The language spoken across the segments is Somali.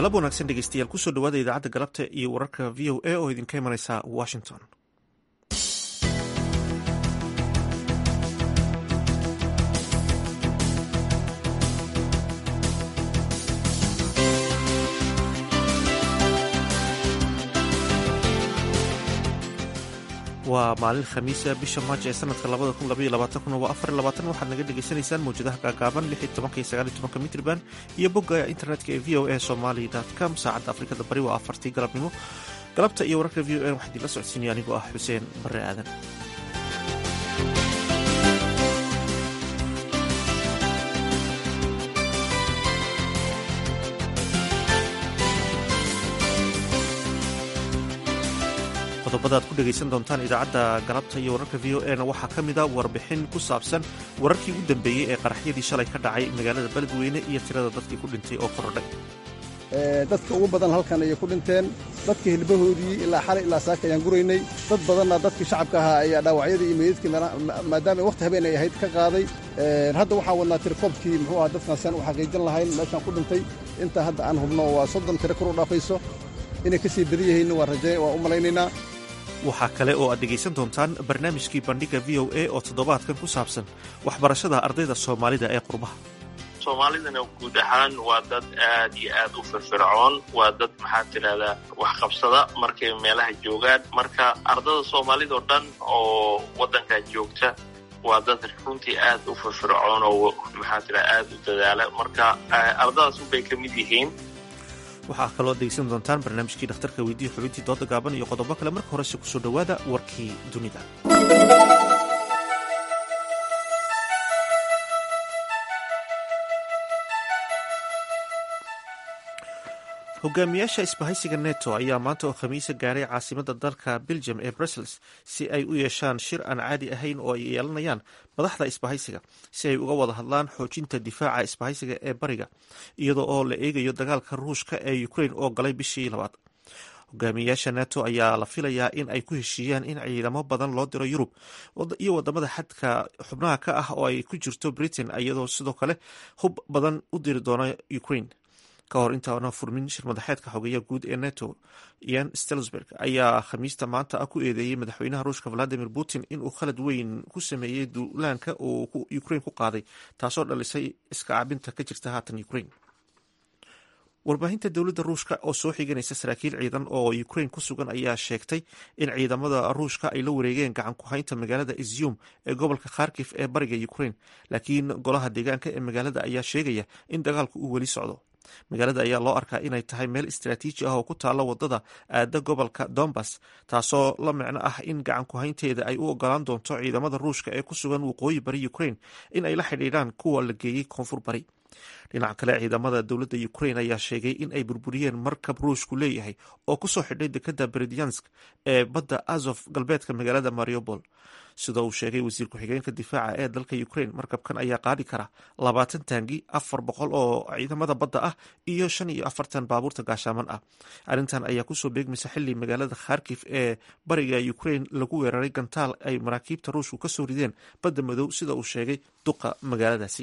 galab wanaagsan dhegeystayaal kusoo dhawaada idaacadda galabta iyo wararka v o a oo idinka imanaysa washington waa maalin khamiisa bisha maaj ee sanadka waxaad naga dhegaysanaysaan mawjadaha gaagaaban mitrban iyo bogga internetka ee v o a somali com saacadda afrikada bari waa afartii galabnimo galabta iyo wararka v o a waxaa idinla socodsiinaya anigoo ah xuseen bare aadan qodobada ad ku dhegaysan doontaan idaacadda galabta iyo wararka v o a na waxaa ka mida warbixin ku saabsan wararkii ugu dambeeyey ee qaraxyadii shalay ka dhacay magaalada beledweyne iyo tirada dadkii ku dhintay oo korodhay dadka ugu badan halkan ayay ku dhinteen dadka hilbahoodii ilaa xalay ilaa saaka ayaan guraynay dad badanna dadkii shacabka ahaa ayaa dhaawacyadii iyo meydadkii maadaama wakhti habeen ay ahayd ka qaaday hadda waxaan wadnaa tirikoobkii muxuu aha dadkaan siaan u xaqiijin lahayn meeshaan ku dhintay intaa hadda aan hubno waa soddon tiro kor u dhaafayso inay ka sii badan yihiinna waa u malaynaynaa waxaa kale oo aad dhegaysan doontaan barnaamijkii bandhiga v o a oo toddobaadkan ku saabsan waxbarashada ardayda soomaalida ee qurbaha soomaalidana guud ahaan waa dad aad iyo aad u firfircoon waa dad maxaa tidhahdaa waxqabsada markay meelaha joogaan marka ardada soomaalidao dhan oo waddankan joogta waa dad runtii aad u firfircoon oo maxaa tidhahda aad u dadaala marka ardadaas unbay ka mid yihiin waxaa kaloo degeysan doontaan barnaamijkii dhakhtarka weydiiya xubintii dooda gaaban iyo qodobo kale marka horese kusoo dhowaada warkii dunida hogaamiyaasha isbahaysiga neto ayaa maanta oo khamiisa gaaray caasimada dalka belgium ee brussels si ay u yeeshaan shir aan caadi ahayn oo ay yeelanayaan madaxda isbahaysiga si ay uga wada hadlaan xoojinta difaaca isbahaysiga ee bariga iyadoo oo la eegayo dagaalka ruushka ee ukrain oo galay bishii labaad hogaamiyayaasha neto ayaa la filayaa in ay ku heshiiyaan in ciidamo badan loo diro yurub iyo wadamada xadka xubnaha ka ah oo ay ku jirto britain iyadoo sidoo kale hub badan u diri doona ukrain ka hor intaana furmin shir madaxeedka xogeeya guud ee neto ian stelsberg ayaa khamiista maanta ah ku eedeeyey madaxweynaha ruushka valadimir putin inuu khalad weyn ku sameeyey duulaanka uu ukrain ku qaaday taasoo dhalisay iska cabinta ka jirta haatan ukrain warbaahinta dowladda ruushka oo soo xiganaysa saraakiil ciidan oo ukrain ku sugan ayaa sheegtay in ciidamada ruushka ay la wareegeen gacan ku-haynta magaalada izyum ee gobolka kharkif ee bariga ukrain laakiin golaha deegaanka ee magaalada ayaa sheegaya in dagaalku uu weli socdo magaalada ayaa loo arkaa inay tahay meel istaraatiiji ah oo ku taalla wadada aada gobolka dombas taasoo la micno ah in gacan ku-haynteeda ay u ogolaan doonto ciidamada ruushka ee ku sugan waqooyi bari ukrain in ay la xidhiidhaan kuwa la geeyey koonfur bari dhinaca kale ciidamada dowladda ukrain ayaa sheegay in ay burburiyeen markab ruushku leeyahay oo kusoo xidhay dekada beredyansk ee badda azof galbeedka magaalada mariupol sida uu sheegay wasiir ku-xigeenka difaaca ee dalka ukrain markabkan ayaa qaadi kara labaatan taangi afar boqol oo ciidamada badda ah iyo shan iyo afartan baabuurta gaashaaman ah arrintan ayaa kusoo beegmaysa xili magaalada kharkif ee bariga ukrain lagu weeraray gantaal ay maraakiibta ruushku kasoo rideen badda madow sida uu sheegay duqa magaaladaasi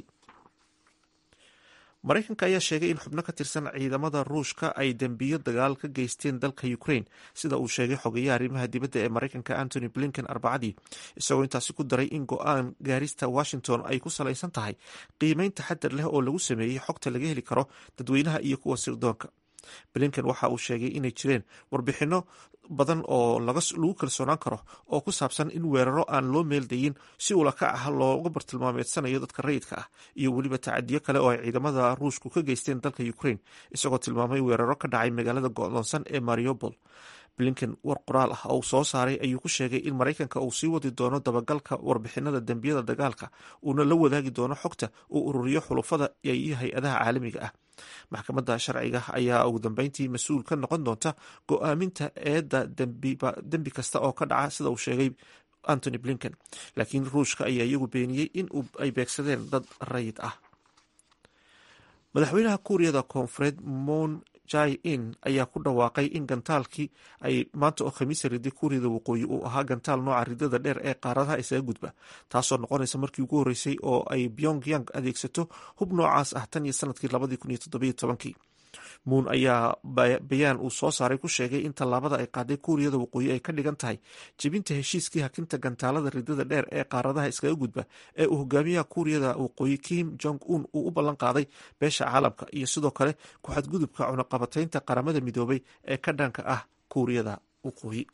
maraykanka ayaa sheegay in xubno ka tirsan ciidamada ruushka ay dembiyo dagaal ka geysteen dalka ukrain sida uu sheegay xogeyaha arrimaha dibadda ee maraykanka antony blinken arbacadii isagoo intaasi ku daray in go-aan gaarista washington ay ku salaysan tahay qiimeyn taxadar leh oo lagu sameeyey xogta laga heli karo dadweynaha iyo kuwa sirdoonka blinken waxa uu sheegay inay jireen warbixinno badan oo lagu kalsoonaan karo oo ku saabsan in weeraro aan loo meeldayin si ulaka ah looga bartilmaameedsanayo dadka rayidka ah iyo weliba tacadiyo kale oo ay ciidamada ruushku ka geysteen dalka ukrain isagoo tilmaamay weeraro ka dhacay magaalada go'doonsan ee mariupol blinken war qoraal ah oo soo saaray ayuu ku sheegay in maraykanka uu sii wadi doono dabagalka warbixinada dembiyada dagaalka uuna la wadaagi doono xogta uu ururiyo xulufada iyo hay-adaha caalamiga ah maxkamadda sharciga ayaa ugu dambeyntii mas-uul ka noqon doonta go-aaminta eedda dembi kasta oo ka dhaca sida uu sheegay antony blinken laakiin ruushka ayaa iyagu beeniyey in ay beegsadeen dad rayid ah madaxweynaha kuuriyada koonfureed moon jai in ayaa ku dhawaaqay in gantaalkii ay maanta oo khamiisa riday kuuriyada waqooyi uu ahaa gantaal nooca ridada dheer ee qaaradaha isaga gudba taasoo noqonaysa markii ugu horreysay oo ay pyongyang adeegsato hub noocaas ah tan iyo sanadkii labadii kun iyo toddobiyo tobankii muun ayaa bayaan uu soo saaray ku sheegay in tallaabada ay qaaday kuuriyada waqooyi ay ka dhigan tahay jebinta heshiiskii hakinta gantaalada ridada dheer ee qaaradaha iskaga gudba ee uu hogaamiyaha kuuriyada waqooyi kim jong un uu u ballan qaaday beesha caalamka iyo sidoo kale ku-xadgudubka cunaqabataynta qaramada midoobay ee ka dhanka ah kuuriyada waqooyi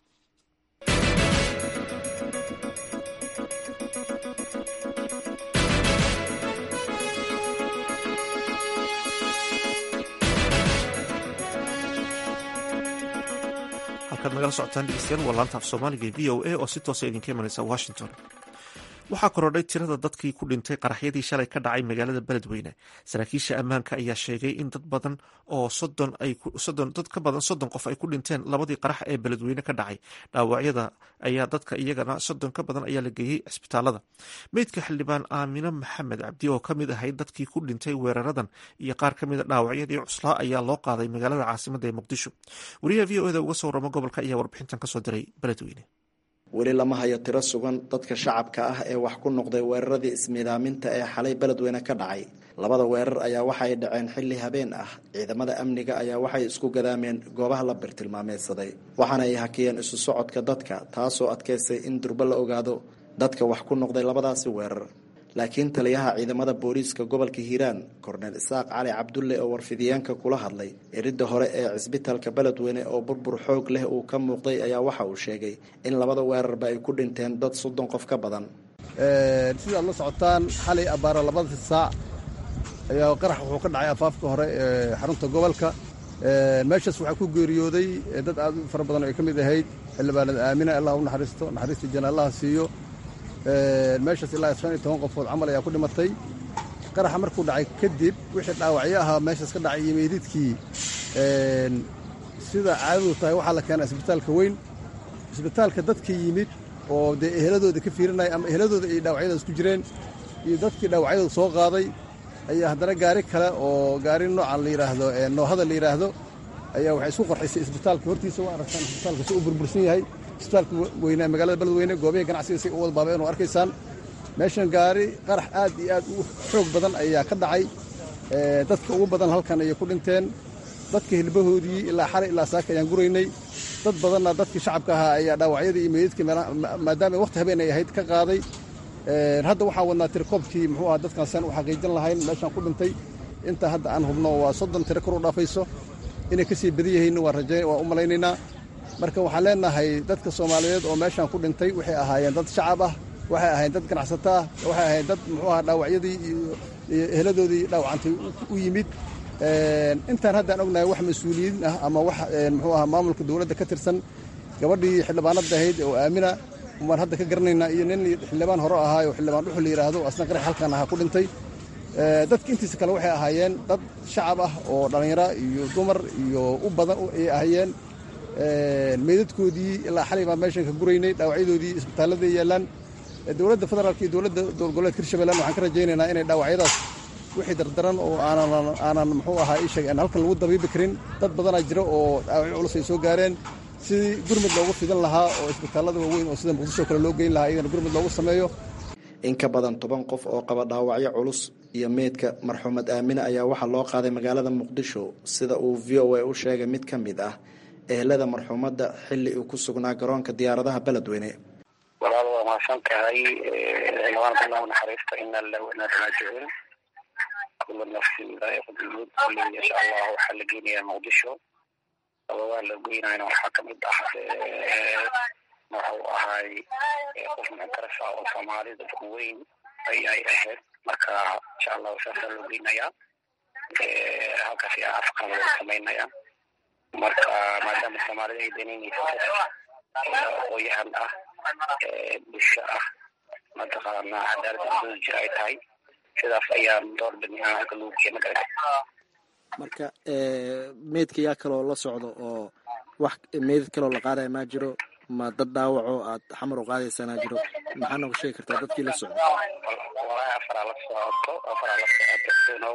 halkaad nagala socotaan dhegeystayaal waa laanta af soomaaliga e v o a oo si toosa idinka imanaysa washington waxaa korodhay tirada dadkii ku dhintay qaraxyadii shalay ka dhacay magaalada beledweyne saraakiisha ammaanka ayaa sheegay in dad badan oo dad ka badan soddon qof ay ku dhinteen labadii qarax ee beledweyne ka dhacay dhaawacyada ayaa dadka iyagana soddon ka badan ayaa la geeyey cisbitaalada meydka xildhibaan aamino maxamed cabdi oo kamid ahayd dadkii ku dhintay weeraradan iyo qaar ka mida dhaawacyadii cuslaa ayaa loo qaaday magaalada caasimada ee muqdisho wariyaha v o eda uga soo waramo gobolka ayaa warbixintan kasoo diray beledweyne weli lama hayo tiro sugan dadka shacabka ah ee wax ku noqday weeraradii ismiidaaminta ee xalay beledweyne ka dhacay labada weerar ayaa waxay dhaceen xilli habeen ah ciidamada amniga ayaa waxay isku gadaameen goobaha la birtilmaameedsaday waxaana ay hakiyeen isu socodka dadka taasoo adkaysay in durbo la ogaado dadka wax ku noqday labadaasi weerar laakiin taliyaha ciidamada booliiska gobolka hiiraan korneel isaaq cali cabdulle oo warfidiyeenka kula hadlay eridda hore ee cisbitaalka beledweyne oo burbur xoog leh uu ka muuqday ayaa waxa uu sheegay in labada weerarba ay ku dhinteen dad soddon qof ka badan sidaad la socotaan xalay abbaara labada saac ayaa qarax wuxuu ka dhacay afaafka hore ee xarunta gobolka meeshaas waxaa ku geeriyooday dad aad u fara badan oo ay ka mid ahayd xildhibaanada aamina allah u naxariisto naxariista janaallaha siiyo meeshaas ilaa shan iyo toban qofood camal ayaa ku dhimatay qaraxa markuu dhacay kadib wixii dhaawacyo ahaa meeshaas ka dhacay iyo meydidkii sida caadadu tahay waxaa la keenaa isbitaalka weyn isbitaalka dadka yimid oo dee eheladooda ka fiirinaya ama eheladooda ay dhaawacyadaas ku jireen iyo dadkii dhaawacyadooda soo qaaday ayaa haddana gaari kale oo gaari noocan la yidhaahdo noohada la yidhaahdo ayaa waxay isku qarxisay isbitaalka hortiisa waa aragtaan isbitaalka si uu burbursan yahay isbitaalka weyne magaalada beledweyne goobaha ganacsiga si u wada baabeen oo arkaysaan meeshan gaari qarax aad iyo aad u xoog badan ayaa ka dhacay dadka ugu badan halkan ayay ku dhinteen dadka hilbahoodii ilaa xalay ilaa saaka ayaan guraynay dad badanna dadkii shacabka ahaa ayaa dhaawacyadii iyo meydadkii maadaama waqti habeen ay ahayd ka qaaday hadda waxaan wadnaa tirikoobkii muxuu aha dadkan saan u xaqiijin lahayn meeshaan ku dhintay inta hadda aan hubno waa soddon tiro kor u dhaafayso inay ka sii badan yihiin waa rajayn waa u malaynaynaa marka waxaan leenahay dadka soomaaliyeed oo meeshaan ku dhintay waxay ahaayeen dad shacab ah waxay ahaayeen dad ganacsato ah waxay ahaayeen dad muxuu aha dhaawacyadii iyo eheladoodii dhaawacantay u yimid intaan haddaan ognahay wax mas-uuliyiin ah ama wax muxuu aha maamulka dowladda ka tirsan gabadhii xildhibaanada ahayd oo aamina waan hadda ka garanaynaa iyo nin xildhibaan hore ahaa oo xildhibaan dhuxul la yidhaahdo asna qarax halkan ahaa ku dhintay dadka intiisa kale waxay ahaayeen dad shacab ah oo dhallinyaro iyo dumar iyo u badan ay ahaayeen meydadkoodii ilaa xalay baan meeshan ka guraynay dhaawacyadoodii isbitaallada yaallaan dowladda federaalka iyo dowladda dowlgoboleedka hirshabeellan waxaan ka rajaynaynaa inay dhaawacyadaas wixii dardaran oo aanan aanan muxuu ahaa ii sheegay aan halkan lagu dabiibi karin dad badanaa jira oo dhaawacyo culus ay soo gaareen sidii gurmud loogu fidan lahaa oo isbitaallada waaweyn oo sida muqdisho kale loo geyn lahaa iyagana gurmud loogu sameeyo in ka badan toban qof oo qaba dhaawacyo culus iyo meydka marxuumad aamine ayaa waxaa loo qaaday magaalada muqdisho sida uu v o a u sheegay mid ka mid ah ehelada marxuumadda xilli uu ku sugnaa garoonka diyaaradaha beledweyne walaal waa mahadsan tahay xildhibaan allah naxariista ina lillahi wa inaa raajicuun kula nafsin daa'iqatulmawt kulli insha allah waxaa la geynayaa muqdisho sababaha la geynayana waxaa kamid ah wuxuu ahaay qof muctaras ah oo soomaalida weyn ayay ahayd marka insha allahu saasaa loo geynayaa halkaas ayaa afqan loo samaynaya marka maadaama soomaalida ay danaynaysa aqooyahan ah bulsho ah mataqaana cadaalada dooda jira ay tahay sidaas ayaan door bidnay aan halka lagu keena kara marka meydka yaa kaloo la socdo oo wax meydad kaloo la qaadaya maa jiro ma dad dhaawaco aad xamar u qaadaysanaa jiro maxaa nooga sheegi kartaa dadkii la socdo walahi afaraa la socoto afaraa la socoto sunow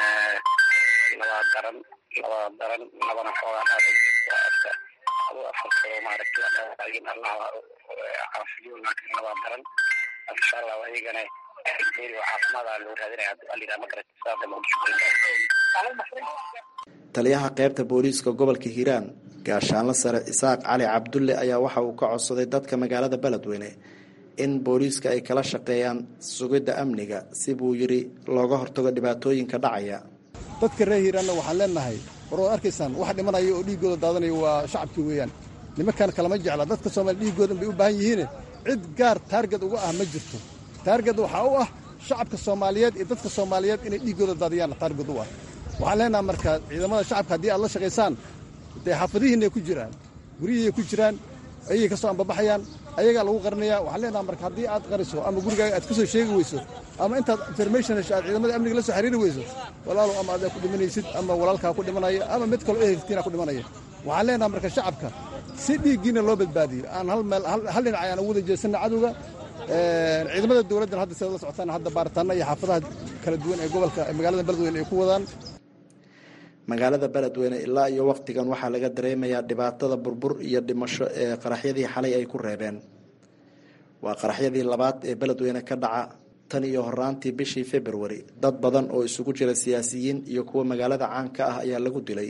labaa daran labaa daran labana xoogaa dhaadaysa aduu afartoo maaragtay dhaawacyin allaha caafiyo laakiin labaa daran insha allah ayagana meel caafimaada loo raadinaya alidhaa magarata saada muqdisho taliyaha qaybta booliiska gobolka hiiraan gaashaanla sare isaaq cali cabdulle ayaa waxa uu ka codsaday dadka magaalada beledweyne in booliiska ay kala shaqeeyaan sugidda amniga si buu yidhi looga hortago dhibaatooyinka dhacaya dadka reer hiiraanna waxaan leenahay war waad arkaysaan wax dhimanaya oo dhiiggooda daadanaya waa shacabkii weeyaan nimankan kalama jecla dadka soomaaliya dhiiggoodan bay u baahan yihiine cid gaar taarged uga ah ma jirto taarged waxaa u ah shacabka soomaaliyeed iyo dadka soomaaliyeed inay dhiiggooda daadiyaan taarged u ah waxaan leenaha marka ciidamada shacabka haddii aad la shaqaysaan dee xaafadihiinay ku jiraan guryihiiay ku jiraan ayay ka soo ambabaxayaan ayagaa lagu qarinaya waxaan leenaha marka haddii aad qariso ama gurigaaga aad ka soo sheegi weyso ama intaad information hesho aad ciidamada amniga la soo xiriiri weyso walaalow ama adaa ku dhimanaysid ama walaalkaa ku dhimanaya ama mid kaloo ehelkiina ku dhimanaya waxaan leenaha marka shacabka si dhiiggiina loo badbaadiyo aan hal meel hal dhinac ayaan ugu wada jeesanna cadowga ciidamada dowladdan hadda sidaad la socotaan hadda baaritaanna iyo xaafadaha kala duwan ee gobolka magaalada beledweyne ay ku wadaan magaalada beledweyne ilaa iyo wakhtigan waxaa laga dareemayaa dhibaatada burbur iyo dhimasho ee qaraxyadii xalay ay ku reebeen waa qaraxyadii labaad ee beledweyne ka dhaca tan iyo horaantii bishii februari dad badan oo isugu jira siyaasiyiin iyo kuwa magaalada caanka ah ayaa lagu dilay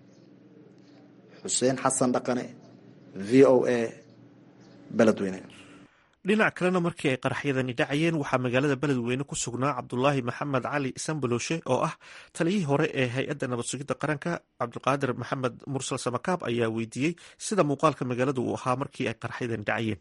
xuseen xasan dhaqane v o a beledweyne dhinac kalena markii ay qaraxyadani dhacayeen waxaa magaalada beledweyne ku sugnaa cabdulaahi maxamed cali sambaloshe oo ah taliyihii hore ee hay-adda nabad sugidda qaranka cabdiqaadir maxamed mursal samakaab ayaa weydiiyey sida muuqaalka magaalada uu ahaa markii ay qaraxyadani dhacayeen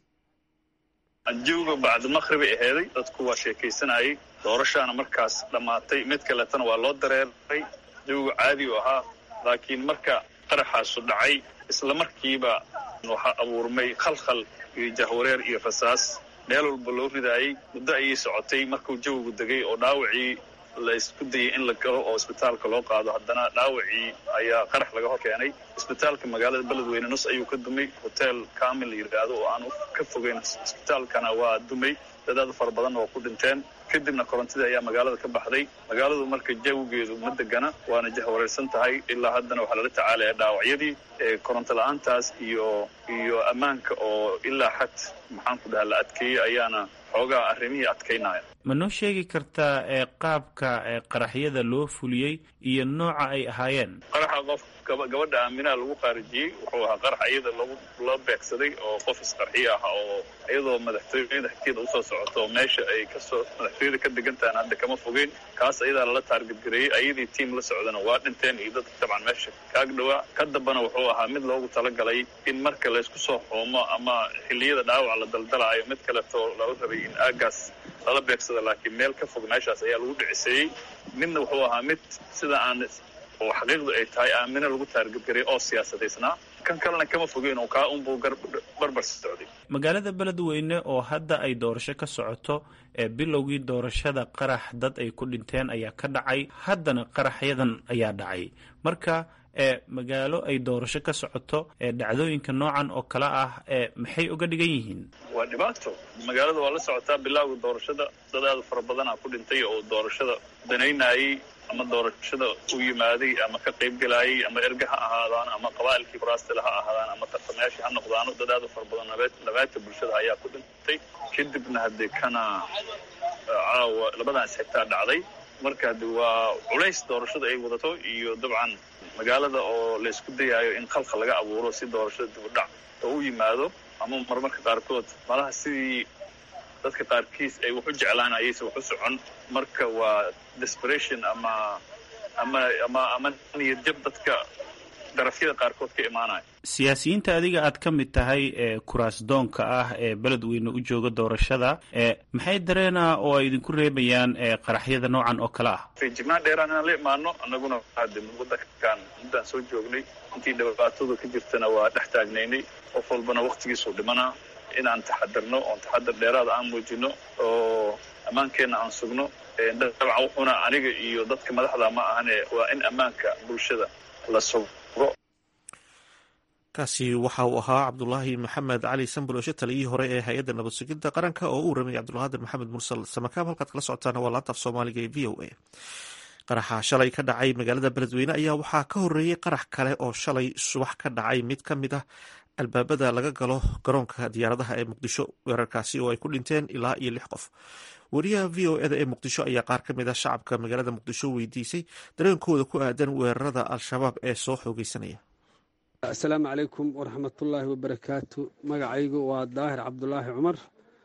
jawga bacdimaqhribay aheeday dadku waa sheekaysanayay doorashaana markaas dhammaatay mid kaletana waa loo dareeray jawga caadi u ahaa laakiin marka qaraxaasu dhacay isla markiiba waxaa abuurmay khalkhal iyo jahwareer iyo rasaas meel walba loo ridaayey muddo ayay socotay markuu jawigu degay oo dhaawacii la isku dayay in la galo oo isbitaalka loo qaado haddana dhaawacii ayaa qarax laga hor keenay isbitaalka magaalada beledweyne nus ayuu ka dumay hotel kamil la yidhaahdo oo aan ka fogeyn isbitaalkana waa dumay dadaad fara badanna waa ku dhinteen kadibna korontadii ayaa magaalada ka baxday magaaladu marka jawigeedu ma degana waana jahwareersan tahay ilaa haddana waxaa lala tacaalaya dhaawacyadii koronto la-aantaas iyo iyo ammaanka oo ilaa xad maxaan ku dhaha la adkeeyey ayaana xoogaa arrimihii adkaynaya ma noo sheegi kartaa ee qaabka ee qaraxyada loo fuliyey iyo nooca ay ahaayeen qaraxa qof gabadha aaminaha lagu qaarijiyey wuxuu ahaa qarax iyada lagu loo beegsaday oo qof isqarxiyo ah oo iyadoo madaxtooyada xigteeda usoo socoto oo meesha ay kasoo madaxtooyada ka degan tahan hadda kama fogeyn kaas ayadaa lala taargadgareeyey ayadii tiim la socdana waa dhinteen iyo dadka dabcan meesha kaag dhawaa ka dambana wuxuu ahaa mid loogu talagalay in marka laysku soo xoomo ama xilliyada dhaawac la daldalaayo mid kaleto lala rabay in aagaas lala beegsado laakiin meel ka fog meeshaas ayaa lagu dhiciseeyey midna wuxuu ahaa mid sida aan oo xaqiiqdu ay tahay aamino lagu taargadgaray oo siyaasadaysnaa kan kalena kama fogeyn oo kaa unbuu barbar socday magaalada beledweyne oo hadda ay doorasho ka socoto ee bilowgii doorashada qarax dad ay ku dhinteen ayaa ka dhacay haddana qaraxyadan ayaa dhacay marka ee magaalo ay doorasho ka socoto ee dhacdooyinka noocan oo kale ah ee maxay uga dhigan yihiin waa dhibaato magaalada waa la socotaa bilowga doorashada dad aada fara badanaa ku dhintay oo doorashada danaynayey ama doorashada u yimaaday ama ka qayb gelaayay ama erga ha ahaadaan ama qabaa'ilkii kuraastila ha ahaadaan ama tartamayaashii ha noqdaano dad aada fara badan nabaadka bulshada ayaa ku dhintay kadibna haddee kana caawa labadaas xigtaa dhacday marka hadde waa culays doorashada ay wadato iyo dabcan magaalada oo laysku dayaayo in khalkhal laga abuuro si doorashada dibudhac oo u yimaado ama marmarka qaarkood malaha sidii dadka qaarkiis ay wax u jeclaan ayayse wax u socon marka waa desperation ama ama ama ama niyad jab dadka darafyada qaarkood ka imaanaya siyaasiyiinta adiga aad ka mid tahay ee kuraasdoonka ah ee beledweyne u jooga doorashada ee maxay dareena oo ay idinku reebayaan ee qaraxyada noocan oo kale ah feejignaan dheeraan inaan la imaano annaguna hade wadankan muddaan soo joognay intii dhibaatadu ka jirtana waa dhex taagnaynay qof walbana waktigiisuu dhimanaa inaan taxadarno oon taxadar dheeraada aan muujino oo ammaankeenna aan sugno dabcan wuxuuna aniga iyo dadka madaxda ma ahane waa in ammaanka bulshada la sugo kaasi waxa uu ahaa cabdulaahi maxamed cali sambaloshe taliyihii hore ee hay-adda nabad sugidda qaranka oo u ramiyay cabdulqaadir maxamed mursal samakaab halkaad kala socotaana waa laanta af soomaaliga ee v o a qaraxa shalay ka dhacay magaalada beledweyne ayaa waxaa ka horeeyey qarax kale oo shalay subax ka dhacay mid ka mid ah albaabada laga galo garoonka diyaaradaha ee muqdisho weerarkaasi oo ay ku dhinteen ilaa iyo lix qof wariyaha v o eda ee muqdisho ayaa qaar ka mid ah shacabka magaalada muqdisho weydiisay dareenkooda ku aadan weerarada al-shabaab ee soo xoogeysanaya asalaamu calaykum waraxmatullaahi wabarakaatu magacaygu waa daahir cabdulaahi cumar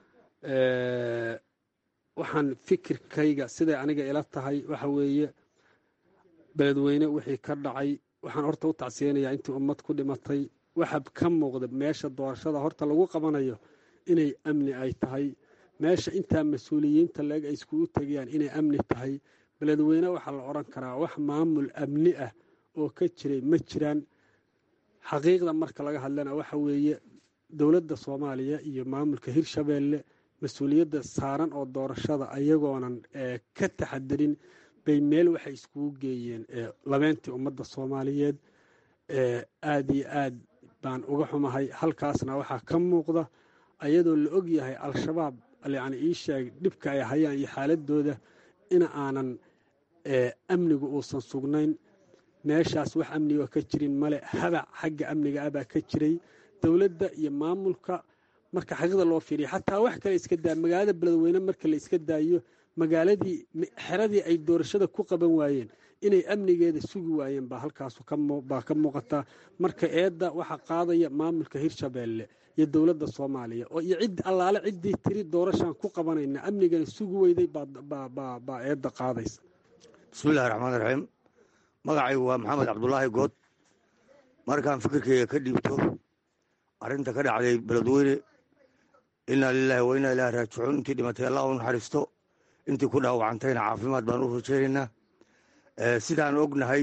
waxaan fikirkayga siday aniga ila tahay waxa weeye beledweyne wixii ka dhacay waxaan horta u tacsiyeynayaa intii ummad ku dhimatay waxa ka muuqda meesha doorashada horta lagu qabanayo inay amni ay tahay meesha intaa mas-uuliyiinta leeg ay iskugu tegayaan inay amni tahay beledweyne waxaa la odhan karaa wax maamul amni ah oo ka jiray ma jiraan xaqiiqda marka laga hadlana waxa weeye dowladda soomaaliya iyo maamulka hirshabeelle mas-uuliyadda saaran oo doorashada ayagoonan ka taxadirin bay meel waxay iskugu geeyeen labeentii ummadda soomaaliyeed aad iyo aad baan uga xumahay halkaasna waxaa ka muuqda ayadoo la og yahay al-shabaab yacni ii sheeg dhibka ay hayaan iyo xaaladooda in aanan amnigu uusan sugnayn meeshaas wax amniga ka jirin male habac xagga amniga ah baa ka jiray dowladda iyo maamulka marka xaqiiqda loo fiiriya xataa wax kale iska daa magaalada beledweyne marka la iska daayo magaaladii xeradii ay doorashada ku qaban waayeen inay amnigeeda sugi waayeen baa halkaas baa ka muuqataa marka eedda waxaa qaadaya maamulka hirshabeelle iyo dowladda soomaaliya oo iyo cid allaale ciddii tiri doorashaan ku qabanayna amnigana sugi weyday baa eedda qaadaysa bismillahi raxmaan raxiim magacaygu waa maxamed cabdulaahi good markaan fikirkeyga ka dhiibto arrinta ka dhacday beledweyne innaa lilaahi wa innaa ilaahi raajicuun intii dhimatay allah u naxariisto intii ku dhaawacantayna caafimaad baan u rajaynaynaa sidaan ognahay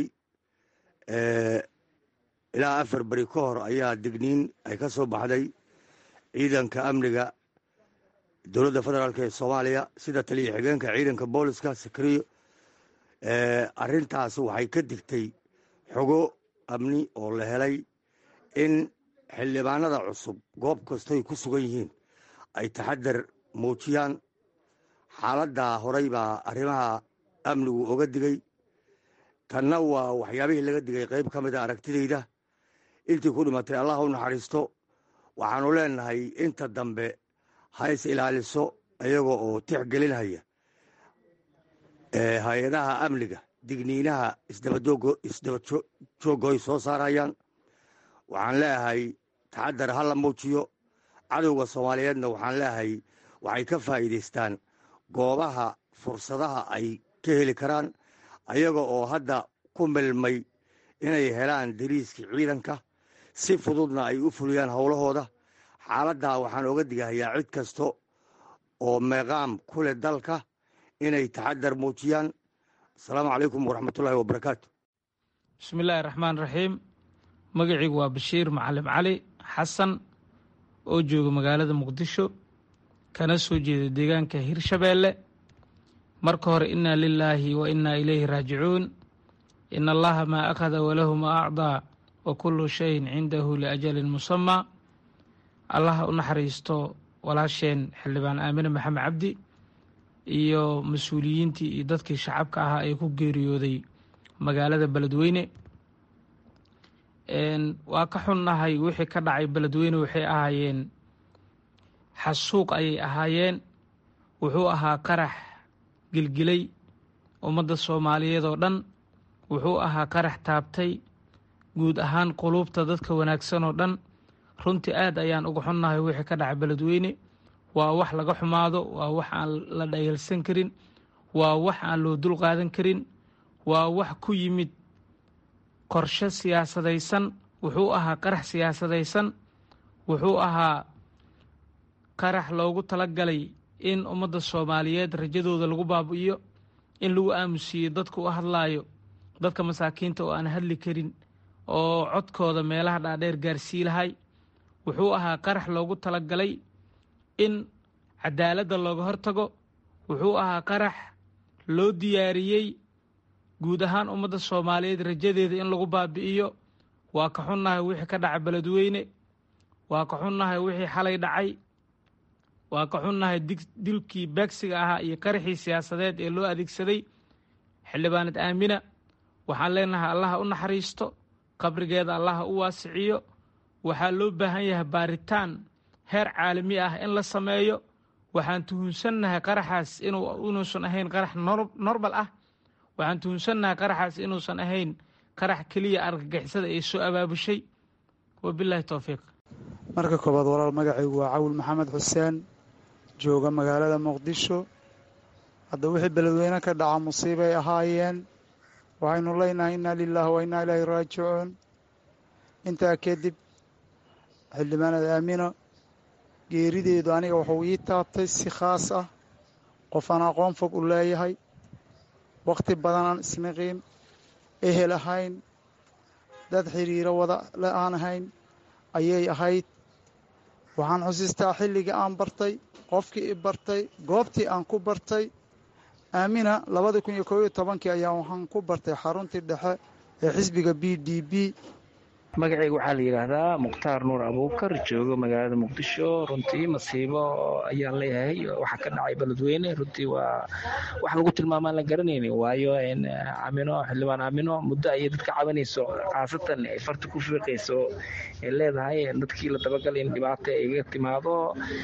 ilaa afar beri ka hor ayaa digniin ay ka soo baxday ciidanka amniga dowladda federaalk ee soomaaliya sida taliya xigeenka ciidanka booliska sakriyo arrintaas waxay ka digtay xogo amni oo la helay in xildhibaanada cusub goob kastoy ku sugan yihiin ay taxadar muujiyaan xaaladdaa horay baa arrimaha amnigu oga digay tanna waa waxyaabihii laga digay qayb ka mid a aragtidayda intii ku dhimatay allah u naxariisto waxaanu leenahay inta dambe ha is ilaaliso iyaga oo tixgelinhaya hay-adaha amniga digniinaha isdaba jooggo ay soo saarayaan waxaan leeyahay taxadar ha la muujiyo cadowga soomaaliyeedna waxaan leeyahay waxay ka faa'iidaystaan goobaha fursadaha ay ka heli karaan ayaga oo hadda ku milmay inay helaan dariiskii ciidanka si fududna ay u fuliyaan howlahooda xaaladdaa waxaan oga digahayaa cid kasta oo meeqaam ku leh dalka inay taxadar muujiyaan asalaamu calaykum waraxmatullaahi wabarakaatu bismi illaahi raxmaan raxiim magacaygu waa bashiir macalim cali xasan oo jooga magaalada muqdisho kana soo jeeda deegaanka hirshabeelle marka hore innaa lilaahi wa innaa ilayhi raajicuun in allaha maa akhada walahu maa acdaa wa kullu shayin cindahu liajalin musamaa allaha u naxariisto walaasheen xildhibaan aamine maxamed cabdi iyo mas-uuliyiintii iyo dadkii shacabka ahaa ee ku geeriyooday magaalada beledweyne waa ka xunnahay wixii ka dhacay beledweyne waxay ahaayeen xasuuq ayay ahaayeen wuxuu ahaa qarax gilgilay ummadda soomaaliyeed oo dhan wuxuu ahaa qarax taabtay guud ahaan quluubta dadka wanaagsan oo dhan runtii aad ayaan uga xunnahay wixii ka dhacay beledweyne waa wax laga xumaado waa wax aan la dhayalsan karin waa wax aan loo dul qaadan karin waa wax ku yimid qorshe siyaasadaysan wuxuu ahaa qarax siyaasadaysan wuxuu ahaa qarax loogu talagalay in ummadda soomaaliyeed rajadooda lagu baabi'iyo in lagu aamusiiyo dadka u hadlaayo dadka masaakiinta oo aan hadli karin oo codkooda meelaha dhaadheer gaarsii lahay wuxuu ahaa qarax loogu talagalay in cadaaladda looga hortago wuxuu ahaa qarax loo diyaariyey guud ahaan ummadda soomaaliyeed rajadeeda in lagu baabi'iyo waa ka xunnahay wixii ka dhacay beledweyne waa ka xunnahay wixii xalay dhacay waa ka xunnahay dilkii beegsiga ahaa iyo qaraxii siyaasadeed ee loo adeegsaday xildhibaanad aamina waxaan leenahay allaha u naxariisto qabrigeeda allaha u waasiciyo waxaa loo baahan yahay baaritaan heer caalami ah in la sameeyo waxaan tuhunsannahay qaraxaas inuusan ahayn qarax normal ah waxaan tuhunsannahay qaraxaas inuusan ahayn qarax keliya argagixisada ay soo abaabushay wabilaahi towfiiq marka koobaad walaal magacaygu waa cawil maxamed xuseen jooga magaalada muqdisho hadda wixii beledweyne ka dhaca musiibay ahaayeen waxaynu leynahay innaa lilaahi wa innaa ilaahi raajicuun intaa kadib xildhibaanad aamino geerideedu aniga wuxuu ii taabtay si khaas ah qof aan aqoon fog u leeyahay wakhti badanaan isniqiin ehel ahayn dad xiriiro wada le aan ahayn ayay ahayd waxaan xusiistaa xilligii aan bartay qofkii i bartay goobtii aan ku bartay aamina labada kun iyo koob iyo tobankii ayaa waxaan ku bartay xaruntii dhexe ee xisbiga b d b magacayga waxaa la yidhaahdaa mukhtaar nuur abuukar joogo magaalada muqdisho runtii masiibo ayaan leeyahay waxaa ka dhacay beledweyne runtii waa wax lagu tilmaamaan la garanayni waayo amino xildhibaan amino muddo ayay dadka cabanayso khaasatan ay farta ku fiiqayso ay leedahay dadkii la dabagalay in dhibaato ay ga timaado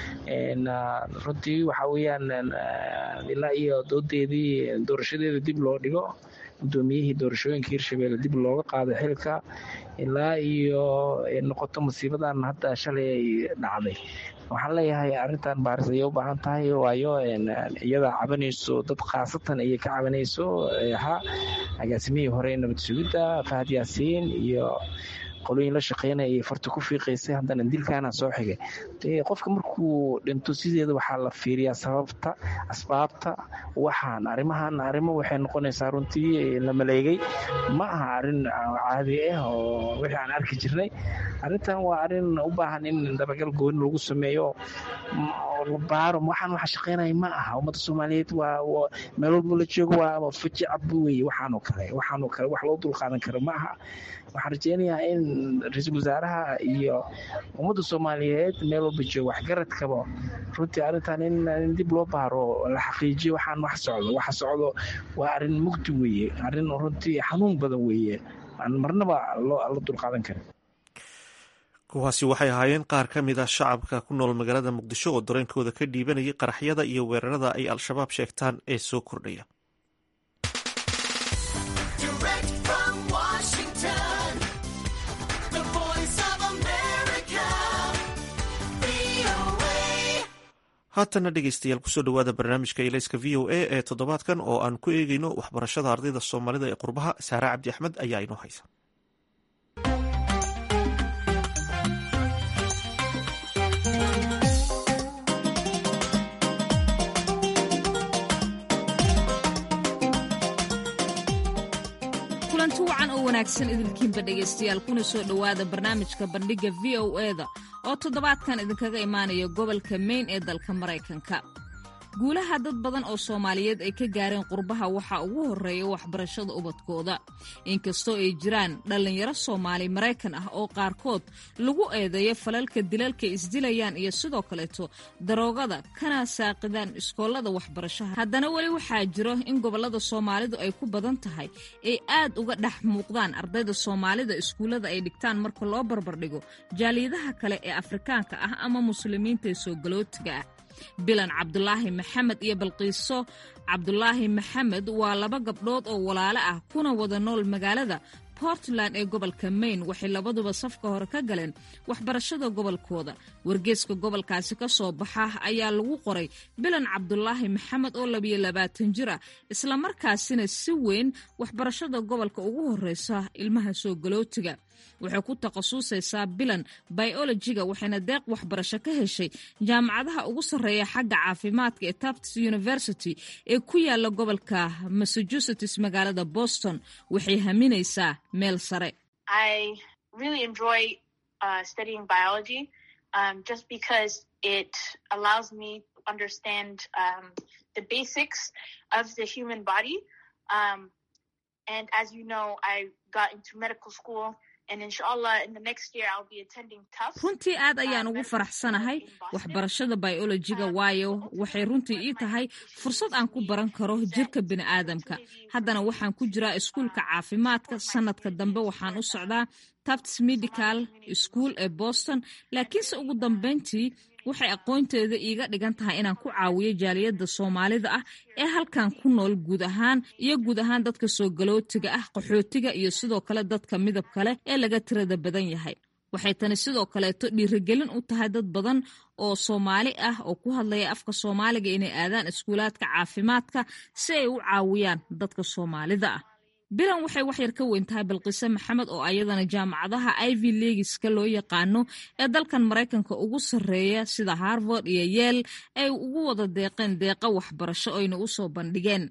runtii waxa weeyaan ilaa iyo doodeedii doorashadeeda dib loo dhigo guddoomiyihii doorashooyinka hirshabelle dib looga qaado xilka ilaa iyo noqoto musiibadan hadda shalay ay dhacday waxaan leeyahay arrintan baaris ayay u baahan tahay waayo iyada cabanayso dad khaasatan ayay ka cabanayso ha agaasimihii hore nabad sugidda fahad yaasiin iyo qolooyin la shaqeynaya ayay farta ku fiiqaysay haddana dilkaana soo xigay qofka markuu dhinto sideeda waxaa la fiiriyaa sababta asbaabta waxaan arrimahan arrimo waxay noqonaysaa runtii la maleegay ma aha arrin caadi ah oo wixii aan arki jirnay arrintan waa arrin u baahan in dabagal gooni lagu sameeyo la baaro waxaan waxa shaqeynaya ma aha ummadda soomaaliyeed waa meel walba la joogo waa fajicab weye waxaanoo kale waxaanoo kale wax loo dulqaadan karo ma aha waxaan rajeynayaa in ra-iisul wasaaraha iyo ummadda soomaaliyeed meel walba joogo waxgaradkaba runtii arrintan in dib loo baaro la xaqiijiyo waxaan wax socdo waxa socdo waa arrin mugdi weeye arrin runtii xanuun badan weeye aan marnaba la dulqaadan karin kuwaasi waxay ahaayeen qaar ka mid ah shacabka ku nool magaalada muqdisho oo dareenkooda ka dhiibanayay qaraxyada iyo weerarada ay al-shabaab sheegtaan ee soo kordhaya haatana dhegeystayaal kusoo dhawaada barnaamijka ilayska v o a ee toddobaadkan oo aan ku eegeyno waxbarashada ardayda soomaalida ee qurbaha saare cabdi axmed ayaa inoo haysa kulanti wacan oo wanaagsan idinkiinba dhegaystayaal kuna soo dhowaada barnaamijka bandhigga v o eda oo toddobaadkan idinkaga imaanaya gobolka mayn ee dalka maraykanka guulaha dad badan oo soomaaliyeed ay ka gaareen qurbaha waxaa ugu horreeya waxbarashada ubadkooda inkastoo ay jiraan dhallinyaro soomaali maraykan ah oo qaarkood lagu eedeeyo falalka dilalka isdilayaan iyo sidoo kaleeto daroogada kana saaqidaan iskoolada waxbarashaha haddana weli waxaa jiro in gobollada soomaalidu ay ku badan tahay ay aad uga dhex muuqdaan ardayda soomaalida iskuullada ay dhigtaan marka loo barbardhigo jaaliyadaha kale ee afrikaanka ah ama muslimiinta ee soo galootiga ah bilan cabdulaahi maxamed iyo balqiiso cabdulaahi maxamed waa laba gabdhood oo walaale ah kuna wada nool magaalada portland ee gobolka maine waxay labaduba safka hore ka galeen waxbarashada gobolkooda wargeeska gobolkaasi ka soo baxa ayaa lagu qoray bilan cabdulaahi maxamed oo labiyo labaatan jir ah islamarkaasina si weyn waxbarashada gobolka ugu horeysa ilmaha soo galootiga waxay ku takhasusaysaa bilan biologiga waxayna deeq waxbarasho ka heshay jaamacadaha ugu sarreeya xagga caafimaadka ee tufts university ee ku yaala gobolka massachusetts magaalada boston waxay haminaysaa meel sare runtii aad ayaan ugu faraxsanahay waxbarashada biolojiga waayo waxay runtii ii tahay fursad aan ku baran karo jirka bini'aadamka haddana waxaan ku jiraa iskuulka caafimaadka sanadka dambe waxaan u socdaa tufts medical school ee boston laakiinse ugu dambeyntii waxay aqoonteeda iiga dhigan tahay inaan ku caawiyo jaaliyadda soomaalida ah ee halkan ku nool guud ahaan iyo guud ahaan dadka soo galootiga ah qaxootiga iyo sidoo kale dadka midab kale ee laga tirada badan yahay waxay tani sidoo kaleeto dhiirigelin u tahay dad badan oo soomaali ah oo ku hadlaya afka soomaaliga inay aadaan iskuulaadka caafimaadka si ay u caawiyaan dadka soomaalida ah bilan waxay waxyar ka weyn tahay balqiise maxamed oo ayadana jaamacadaha ivy legiska loo yaqaano ee dalkan maraykanka ugu sarreeya sida harvard iyo yeel ay ugu wada deeqeen deeqa waxbarasho oyna u soo bandhigeen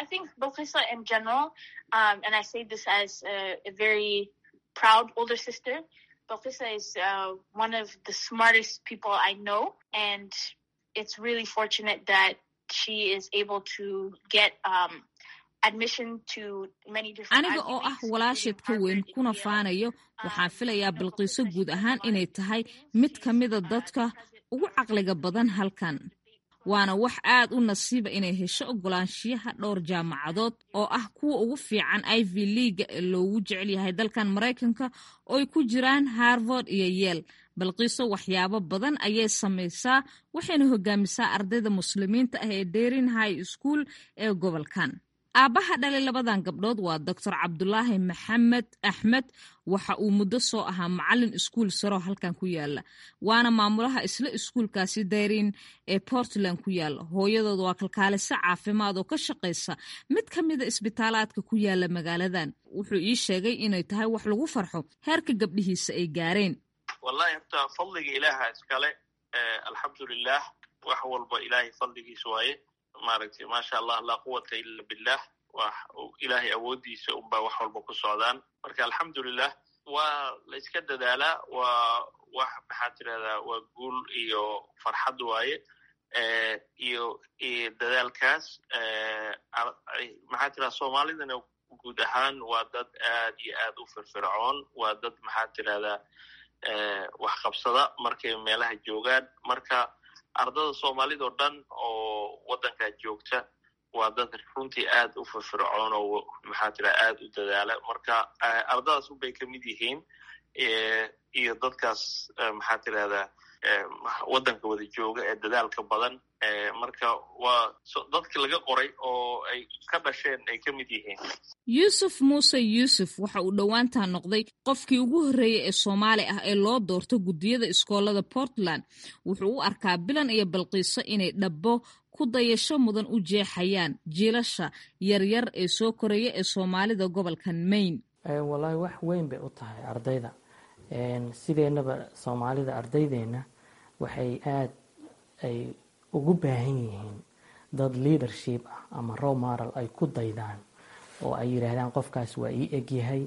Balkisa is uh, one of the smartest people I know, and it's really fortunate that she is able to get um, admission to many different. aniga oo ah walaasheed ka weyn kuna faanayo waxaan filayaa balqiiso guud ahaan inay tahay mid ka mida dadka ugu caqliga badan halkan waana wax aad u nasiiba inay hesho ogolaanshiyaha dhowr jaamacadood oo ah kuwa ugu fiican ivy leaga ee loogu jecel yahay dalkan maraykanka oo ay ku jiraan harvard iyo yeel balqiiso waxyaabo badan ayay samaysaa waxayna hogaamisaa ardayda muslimiinta ah ee derin high school ee gobolkan aabbaha dhalay labadan gabdhood waa doctor cabdulaahi maxamed axmed waxa uu muddo soo ahaa macalin iskuul saroo halkan ku yaala waana maamulaha isla iskuulkaasi dayrin ee portland ku yaala hooyadood waa kalkaaliso caafimaad oo ka shaqaysa mid ka mida isbitaalaadka ku yaala magaaladan wuxuu ii sheegay inay tahay wax lagu farxo heerka gabdhihiisa ay gaareen wallahi horta fadliga ilaaha iskale alxamdulilah wax walba ilaahay fadligiisa waaye maaragtay maasha allah laa quwata ila billah wax ilaahay awooddiisa unbaa wax walba ku socdaan marka alxamdulilah waa la iska dadaalaa waa wax maxaa tirahdaa waa guul iyo farxad waaye iyo dadaalkaas maxaa tirahda soomaalidana guud ahaan waa dad aad iyo aad u firfircoon waa dad maxaa tirahdaa wax qabsada markay meelaha joogaan marka ardada soomaalida o dhan oo waddankaa joogta waa dad runtii aad u firfircoon oo maxaa tira aad u dadaala marka ardadaas unbay ka mid yihiin iyo dadkaas maxaa tirahdaa waddanka wada jooga ee dadaalka badan marka waa dadki laga qoray oo ay ka dhasheen ay ka mid yihiin yuusuf muuse yuusuf waxa uu dhowaantaa noqday qofkii ugu horreeyey ee soomaali ah ee loo doorto guddiyada iskoolada portland wuxuu u arkaa bilan iyo balqiiso inay dhabbo ku dayasho mudan u jeexayaan jiilasha yaryar ee soo koraya ee soomaalida gobolkan maine wallaahi wax weyn bay u tahay ardayda sideennaba soomaalida ardaydeenna waxay aad ay ugu baahan yihiin dad leadership ah ama row moral ay ku daydaan oo ay yidhaahdaan qofkaas waa ii egyahay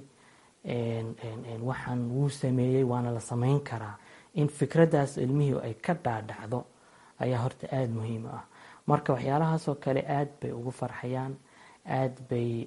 waxaan wuu sameeyey waana la samayn karaa in fikraddaas ilmihii ay ka dhaadhacdo ayaa horta aada muhiim ah marka waxyaalahaasoo kale aad bay ugu farxayaan aad bay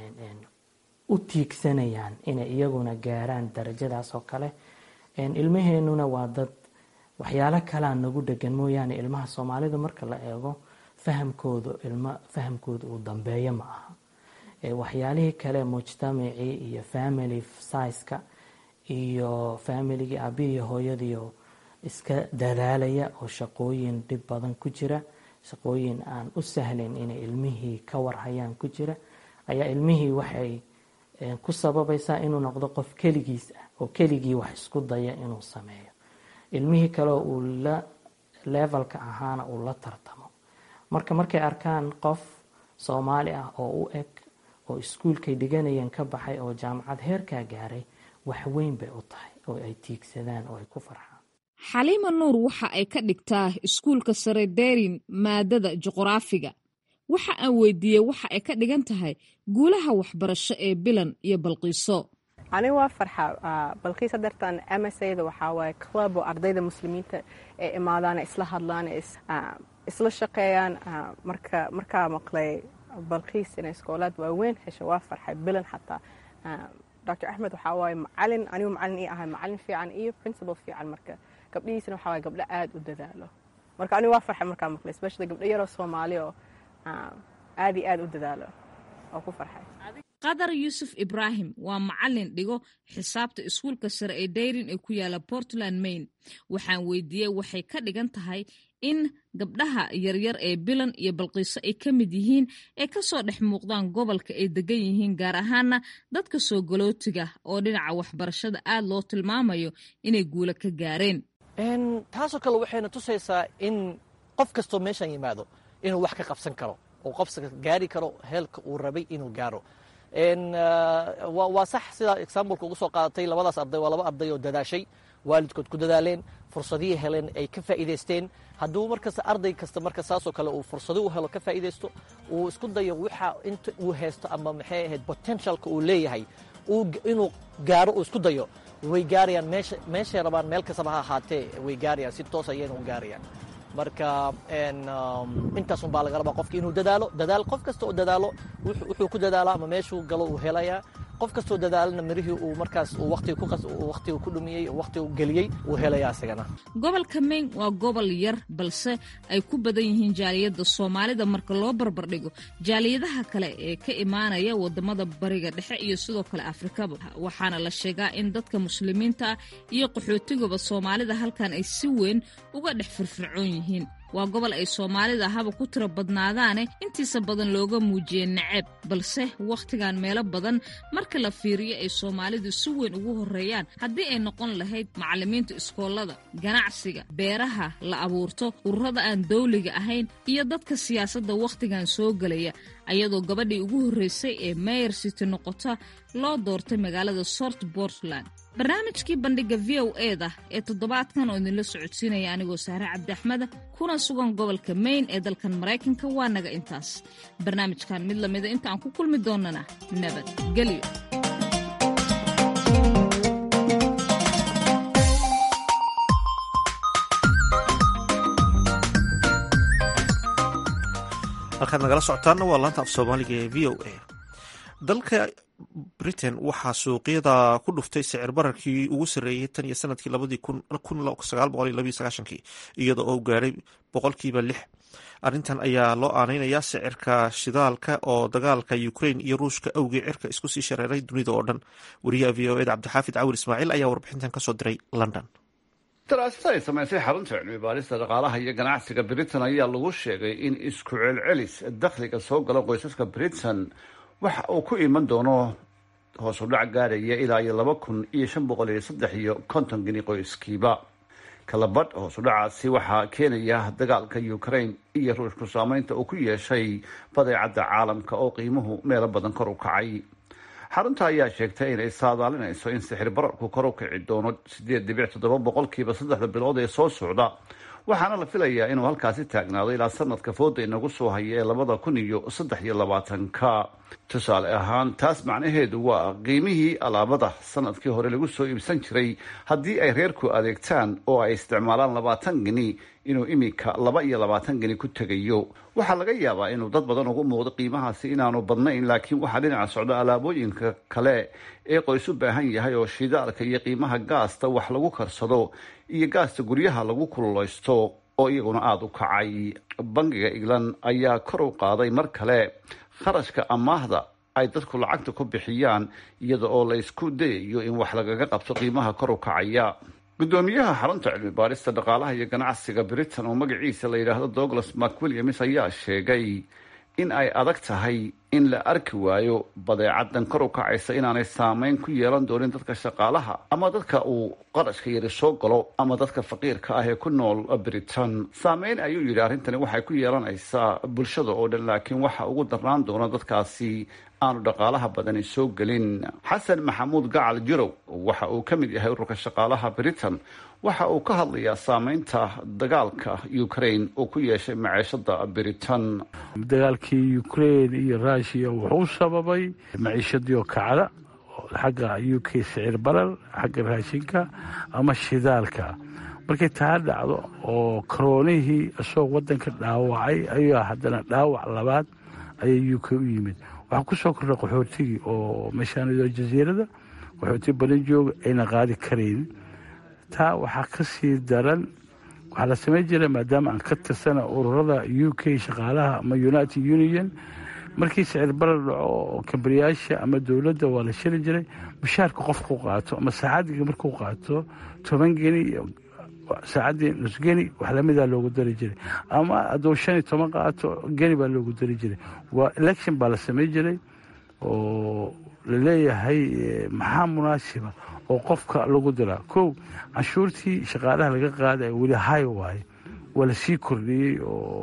u tiigsanayaan inay iyaguna gaaraan darajadaas oo kale ilmaheenuna waa dad waxyaalo kalaa nagu dhegan mooyaane ilmaha soomaalida marka la eego fahamkooda ilma fahamkooda uu dambeeyo ma aha waxyaalihii kale mujtamacii iyo family siska iyo familigii aabihii hooyadiio iska dadaalaya oo shaqooyin dhib badan ku jira shaqooyin aan u sahlayn inay ilmihii ka warhayaan ku jira ayaa ilmihii waxay ku sababaysaa inuu noqdo qof keligiis ah oo keligii wax isku daya inuu sameeyo ilmihii kaleo uu la levelka ahaana uu la tartamo marka markay arkaan qof soomaali ah oo u eg oo iskuulkay dhiganayeen ka baxay oo jaamacad heerkaa gaaray wax weyn bay u tahay oo ay tiigsadaan oo ay ku farxaan xaliima nuur waxa ay ka dhigtaa iskuulka sare derin maadada juqraafiga waxa aan weydiiyey waxa ay ka dhigan tahay guulaha waxbarasho ee bilan iyo balqiiso aniga waa farxa balqiisa dartan msada waxaa waaye club oo ardayda muslimiinta ee imaadaan isla hadlaan isla shaqeeyaan marka markaa maqlay balqiis inay iskoolaad waaweyn hesho waa farxay bilan xataa dr axmed waxaa waaye macalin anigu macalin ii ahay macalin fiican iyo principal fiican marka gabdhihiisana waxaa waaye gabdho aad u dadaalo marka anigu waa farxay markaa maqlay especially gabdho yaroo soomaali oo aad iyo aad u dadaalo oo ku farxay qadar yuusuf ibraahim waa macalin dhigo xisaabta iskuulka sare ee dayrin ee ku yaala portland maine waxaan weydiiyey waxay ka dhigan tahay in gabdhaha yaryar ee bilan iyo balqiiso ay ka mid yihiin ee kasoo dhex muuqdaan gobolka ay degan yihiin gaar ahaana dadka soo galootiga oo dhinaca waxbarashada aad loo tilmaamayo inay guulo ka gaareen taasoo kale waxayna tusaysaa in qof kastoo meeshan yimaado inuu wax ka qabsan karo oo qofka gaari karo heelka uu rabay inuu gaaro waa sax sidaa exambleka ugu soo qaadatay labadaas arday waa laba arday oo dadaashay waalidkood ku dadaaleen fursadihii heleen ay ka faa'iidaysteen hadduu markasta arday kasta marka saasoo kale uu fursado u helo ka faa'iidaysto uu isku dayo waxa inta uu haysto ama maxay ahayd potentialka uu leeyahay inuu gaaro uu isku dayo way gaarayaan meesha meeshay rabaan meel kastaba ha ahaatee way gaarayaan si toos ayayna u gaarayaan marka intaas un baa laga rabaa qofka inuu dadaalo dadaal qof kasta oo dadaalo wuxuu ku dadaalo ama meeshuu galo uu helayaa qof kastoo dadaalana mirihii uu markaas waqtiga ku dhumiyey waqtiga geliyey uu helaya isagana gobolka maine waa gobol yar balse ay ku badan yihiin jaaliyadda soomaalida marka loo barbardhigo jaaliyadaha kale ee ka imaanaya wadamada bariga dhexe iyo sidoo kale afrikaba waxaana la sheegaa in dadka muslimiinta ah iyo qaxootigaba soomaalida halkan ay si weyn uga dhex firfircoon yihiin waa gobol ay soomaalida haba ku tiro badnaadaane intiisa badan looga muujiyey naceeb balse wakhtigan meelo badan marka la fiiriyo ay soomaalidu si weyn ugu horreeyaan haddii ay noqon lahayd macallimiinta iskoolada ganacsiga beeraha la abuurto ururada aan dawliga ahayn iyo dadka siyaasadda wakhtigan soo gelaya ayadoo gabadhii ugu horreysay ee mayor city noqota loo doortay magaalada sort portland barnaamijkii bandhiga v o eda ee toddobaadkan oo idinla socodsiinaya anigoo sahre cabdi axmeda kuna sugan gobolka maine ee dalkan maraykanka waa naga intaas barnaamijkan mid lamida inta aan ku kulmi doonana nabadgelyo halkaad nagala socotaana waa laanta af soomaaliga ee v o a dalka britain waxaa suuqyada ku dhuftay sicir bararkii ugu sarreeyey tan iyo sanadkii labadii iyada oo gaadhay boqolkiiba lix arrintan ayaa loo aaneynayaa sicirka shidaalka oo dagaalka ukrain iyo ruushka awgii cirka isku sii shareeray dunida oo dhan wariyaha v o eda cabdixaafid cawir ismaaciil ayaa warbixintan kasoo diray london daraasad ay samaysay xarunta cilmi baarista dhaqaalaha iyo ganacsiga britain ayaa lagu sheegay in isku celcelis dakhliga soo gala qoysaska britain waxa uu ku iman doono hoos u dhac gaaraya ilaa iyo laba kun iyo shan boqol iyo saddex iyo konton geni qoyskiiba kalabadh hoos u dhacaasi waxaa keenaya dagaalka ukraine iyo ruushku saameynta uu ku yeeshay badeecadda caalamka oo qiimuhu meelo badan kor u kacay xarunta ayaa sheegtay inay saadaalinayso in sixir bararku kor u kici doono sideed dhibic toddoba boqolkiiba saddexda bilood ee soo socda waxaana la filayaa inuu halkaasi taagnaado ilaa sanadka fooda inagu soo haya ee labada kun iyo saddex iyo labaatanka tusaale ahaan taas macnaheedu waa qiimihii alaabada sanadkii hore lagu soo iibsan jiray haddii ay reerku adeegtaan oo ay isticmaalaan labaatan geni inuu iminka laba iyo labaatan geni ku tegayo waxaa laga yaabaa inuu dad badan ugu muuqdo qiimahaasi inaanu badnayn laakiin waxaa dhinaca socda alaabooyinka kale ee qoys u baahan yahay oo shidaalka iyo qiimaha gaasta wax lagu karsado iyo gaasta guryaha lagu kululaysto oo iyaguna aada u kacay bangiga england ayaa kor u qaaday mar kale kharashka amaahda ay dadku lacagta ku bixiyaan iyada oo la isku dayayo in wax lagaga qabto qiimaha kor u kacaya gudoomiyaha xarunta cilmi baarista dhaqaalaha iyo ganacsiga britain oo magaciisa la yidhaahdo douglas macwilliams ayaa sheegay in ay adag tahay in la arki waayo badeecadan kor u kacaysa inaanay saameyn ku yeelan doonin dadka shaqaalaha ama dadka uu qarashka yari soo galo ama dadka faqiirka ah ee ku nool britain saameyn ayuu yidhi arrintani waxay ku yeelanaysaa bulshada oo dhan laakiin waxa ugu darnaan doona dadkaasi aanu dhaqaalaha badani soo gelin xasan maxamuud gacal jirow waxa uu ka mid yahay ururka shaqaalaha britain waxa uu ka hadlayaa saameynta dagaalka ukraine uu ku yeeshay maciishada britain dagaalkii ukraine iyo rushiya wuxuu sababay maciishadii oo kacda xagga u k sicir barar xagga raashinka ama shidaalka markay taa dhacdo oo karoonihii isagoo wadanka dhaawacay ayaa haddana dhaawac labaad ayay u k u yimid waxaa ku soo kordha qaxootigii oo meeshaanidoo jasiirada qaxooti badan jooga ayna qaadi karayn taa waxaa ka sii daran waxaa la samayn jira maadaama aan ka tirsana ururada u k shaqaalaha ama united union markii sicir barar dhaco kambariyaasha ama dowladda waa la shili jiray mushaarka qofku qaato ama saacadiga markuu qaato toban geni saacaddii nus geni wax lamidaa loogu dari jiray ama hadduu shan iyo toban qaato geni baa loogu dari jiray waa election baa la samay jiray oo laleeyahay maxaa munaasiba oo qofka lagu diraa kow canshuurtii shaqaalaha laga qaaday weli hay waaye waa lasii kordhiyey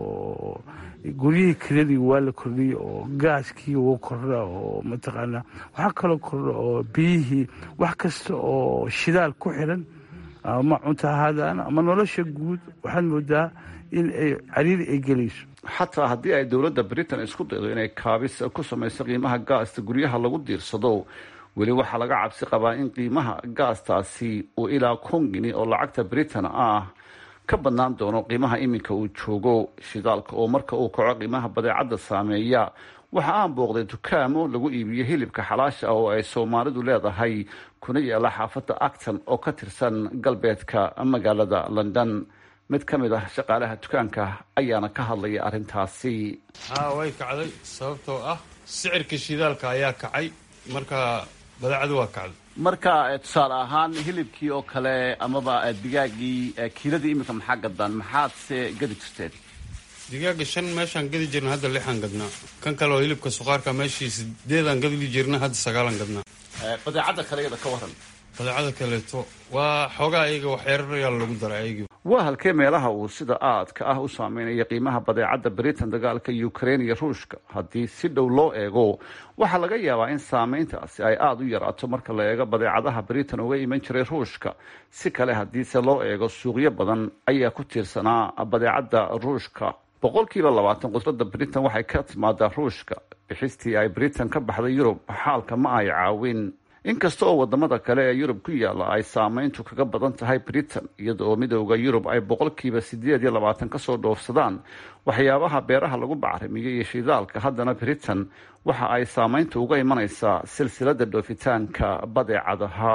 oo guryihii kiradii waa la kordhiyey oo gaaskii wuu kordha oo mataqaanaa waxaa kaloo kordha oo biyihii wax kasta oo shidaal ku xiran ama cunto ahaadaan ama nolosha guud waxaad moodaa in ay cariiri ay gelayso xataa haddii ay dowladda britain isku daydo inay kaabis ku samayso qiimaha gaasta guryaha lagu diirsado weli waxaa laga cabsi qabaa in qiimaha gaastaasi uu ilaa kun gini oo lacagta britain ah ka badnaan doono qiimaha iminka uu joogo shidaalka oo marka uu kaco qiimaha badeecadda saameeya waxa aan booqday dukaamo lagu iibiyo hilibka xalaasha ah oo ay soomaalidu leedahay kuna yaala xaafadda acton oo ka tirsan galbeedka magaalada london mid ka mid ah shaqaalaha dukaanka ayaana ka hadlaya arrintaasi haa way kacday sababtoo ah sicirka shidaalka ayaa kacay marka badeecadu waa kacday marka tusaale ahaan hilibkii oo kale amaba digaagii kiiladii iminka maxaa gadaan maxaad se gadi jirteen digaaga shan meeshaan gadi jirna hadda lixaan gadnaa kan kale oo hilibka suqaarka meeshii sideedaan gadi jirna hadda sagaalaan gadnaa badeecadda kale iyada ka waran badeecada kaleeto waa xoogaa ayaga waxyarayaa lagu daray ayagii waa halkee meelaha uu sida aadka ah u saameynaya qiimaha badeecadda britain dagaalka ukraine iyo ruushka haddii si dhow loo eego waxaa laga yaabaa in saameyntaasi ay aada u yaraato marka la eego badeecadaha britain uga iman jiray ruushka si kale haddiise loo eego suuqyo badan ayaa ku tiirsanaa badeecadda ruushka boqolkiiba labaatan qudrada britain waxay ka timaadaa ruushka bixistii ay britain ka baxday yurub xaalka ma ay caawin inkasta oo wadamada kale ee yurub ku yaala ay saameyntu kaga badan tahay britain iyada oo midooda yurub ay boqolkiiba sideed iyo labaatan kasoo dhoofsadaan waxyaabaha beeraha lagu bacrimiyo iyo shidaalka haddana britain waxa ay saameyntu uga imanaysaa silsilada dhoofitaanka badeecadaha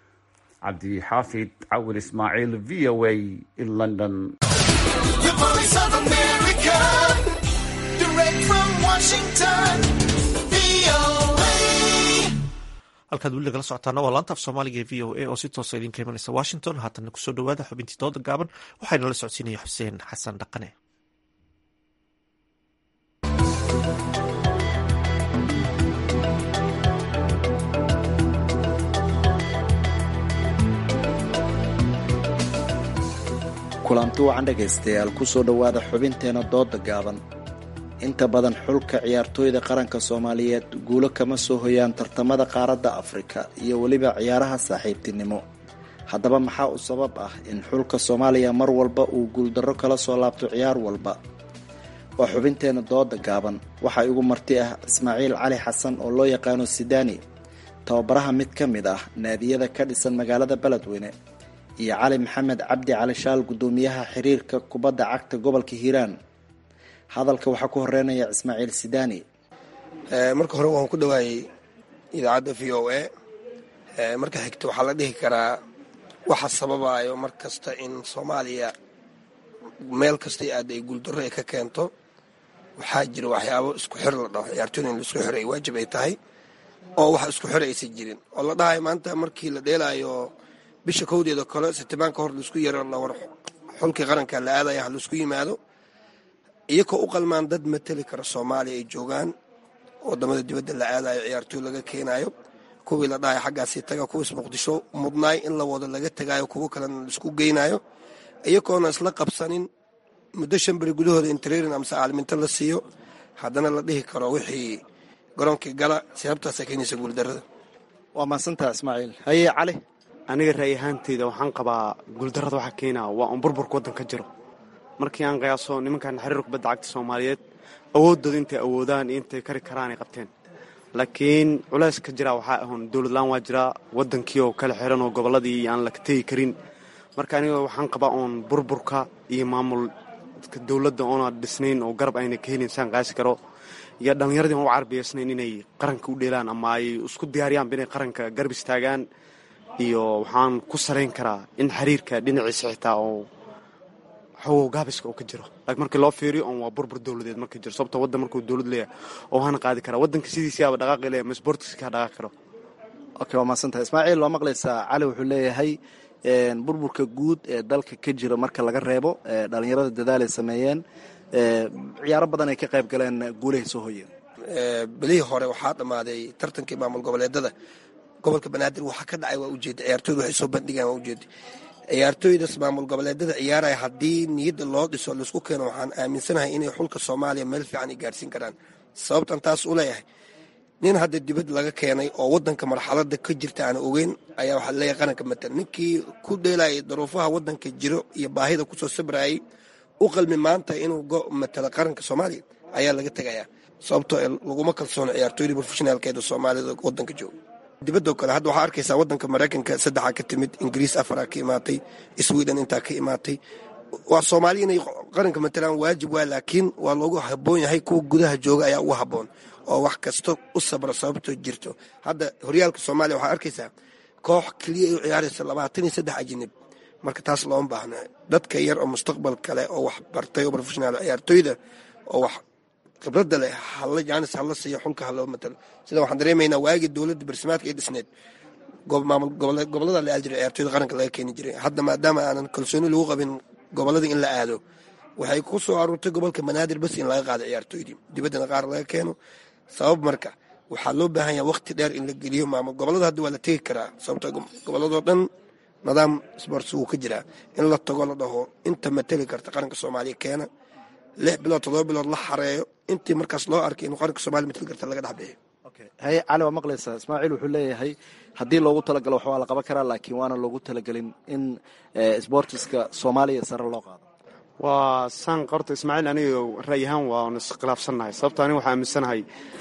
cabdixaafid cawil ismaaciil v o a london halkaad weli nagala socotaana waa laanta af soomaaliga ee v o a oo si toosa idinka imanaysa washington haatanna kusoo dhawaada xubintii dooda gaaban waxaana la socodsiinaya xuseen xasan dhaqane kulanti wacan dhegaystayaal kusoo dhowaada xubinteena dooda gaaban inta badan xulka ciyaartooyda qaranka soomaaliyeed guulo kama soo hoyaan tartamada qaaradda afrika iyo weliba ciyaaraha saaxiibtinimo haddaba maxaa u sabab ah in xulka soomaaliya mar walba uu guuldarro kala soo laabto ciyaar walba waa xubinteena dooda gaaban waxaa igu marti ah ismaaciil cali xasan oo loo yaqaano sidaani tababaraha mid ka mid ah naadiyada ka dhisan magaalada beledweyne iyo cali maxamed cabdi cali shaal guddoomiyaha xiriirka kubadda cagta gobolka hiiraan hadalka waxaa ku horeynaya ismaaciil sidaani marka hore waan ku dhawaayey idaacadda v o a marka xigta waxaa la dhihi karaa waxa sababayo mar kasta in soomaaliya meel kastay aad ay guuldarro ay ka keento waxaa jira waxyaabo isku xir la dhaho ciyaartooyda in laisku xiro ay waajib ay tahay oo wax isku xir aysan jirin oo la dhahayo maanta markii la dheelaayo bisha kowdeeda kale sitimaan ka hor laisku yaro lawar xulkii qaranka la aadaya ha laisku yimaado iyakoo u qalmaan dad mateli kara soomaaliya ay joogaan wadamada dibadda la aadayo ciyaartooy laga keenayo kuwii la dhahayo xaggaasii taga kuwiis muqdisho mudnaay in la wado laga tagayo kuwo kalena laisku geynayo iyagoona isla qabsanin muddo shan beri gudahooda intrerin amase caalminto la siiyo haddana la dhihi karo wixii garoonkii gala sababtaasa keenaysa guuldarada waa mahadsantaha ismaaciil haye cali aniga ra'yi ahaanteyda waxaan qabaa guuldarrada waxaa keenaa waa un burburka waddan ka jiro markii aan qiyaaso nimankan xiriir kubadda cagta soomaaliyeed awooddooda intay awoodaan iyo intay kari karaanay qabteen laakiin culays ka jira waxaa ahoon dowladlaan waa jiraa waddankii oo kala xiran oo gobolladii aan la tegi karin marka aniga waxaan qabaa oon burburka iyo maamulka dowladda oona dhisnayn oo garab ayna ka helin saan qaasi karo iyo dhallinyaradii aan u carbiyaysnayn inay qaranka u dheelaan ama ay isku diyaariyaanba inay qaranka garab istaagaan iyo waxaan ku salayn karaa in xiriirka dhinaciisa xitaa oo xogow gaabiska oo ka jiro laakiin markii loo fiiriyo oon waa burbur dowladeed marka jiro sababto waddan markuu dowlad leeyahay oo hana qaadi karaa waddanka sidiisiyaaba dhaqaaqi leeyahay ma sportiska ka dhaqaaqi karo okay waa mahadsantahay ismaaciil waa maqlaysaa cali wuxuu leeyahay burburka guud ee dalka ka jira marka laga reebo dhalinyarada dadaal ay sameeyeen ciyaaro badan ay ka qayb galeen guulahay soo hoyeen belihii hore waxaa dhammaaday tartankii maamul goboleedada gobolka banaadir waxaa ka dhacay waa ujeeda ciyaartooyda waxay soo bandhigaan waa ujeeda ciyaartooydaas maamul goboleedada ciyaaraya haddii niyadda loo dhiso laisku keeno waxaan aaminsanahay inay xulka soomaaliya meel fiican ay gaarsiin karaan sababtan taas u leeyahay nin hadda dibad laga keenay oo wadanka marxalada ka jirta aan ogeyn ayaa waxaa leeyahay qaranka matan ninkii ku dheelayay daruufaha wadanka jiro iyo baahida kusoo sabrayay u qalmi maanta inuu matalo qaranka soomaaliya ayaa laga tegayaa sababtoo laguma kalsoono ciyaartooyda profeshinaalkeeda soomaalida wadanka jooga dibadoo kale hadda waxaa arkaysaa wadanka maraykanka saddexaa ka timid ingiriis afaraa ka imaatay sweden intaa ka imaatay waa soomaaliya inay qaranka matalaan waajib waa laakiin waa loogu haboon yahay kuwa gudaha jooga ayaa ugu haboon oo wax kasta u sabra sababtoo jirto hadda horyaalka soomaaliya waxaa arkaysaa koox keliya ay u ciyaaraysa labaatan iyo saddex ajinib marka taas looma baahna dadka yar oo mustaqbal kale oo wax bartay oo profeshonaal ciyaartooyda oo wax khibradda leh halla jaanis hala siiyo xulka haloo matalo sida waxaan dareemaynaa waagii dowladda barsimaadka ay dhisneed maamul gobolada la aadi jiray ciyaartooyda qaranka laga keeni jiray hadda maadaama aanan kalsooni lagu qabin gobolada in la aado waxay ku soo aruurtay gobolka banaadir bas in laga qaado ciyaartooydii dibaddana qaar laga keeno sabab marka waxaa loo baahan yaha waqti dheer in la geliyo maamul gobolada hadda waa la tegi karaa sababto goboladoo dhan nidaam sports wuu ka jiraa in la tago la dhaho inta mateli karta qaranka soomaaliya keena lix bilood todoba bilood la xareeyo intii markaas loo arkay inuu qaranka soomaliya mateli karta laga dhexbixiyo haye cali waa maqlaysaa ismaaciil wuxuu leeyahay haddii loogu talagalo wax waa la qaban karaa laakiin waana loogu talagelin in sbortiska soomaaliya sare loo qaado waa saan qorta ismaaciil aniga ra'y ahaan waan iskhilaafsannahay sababto aniga waxaa aaminsanahay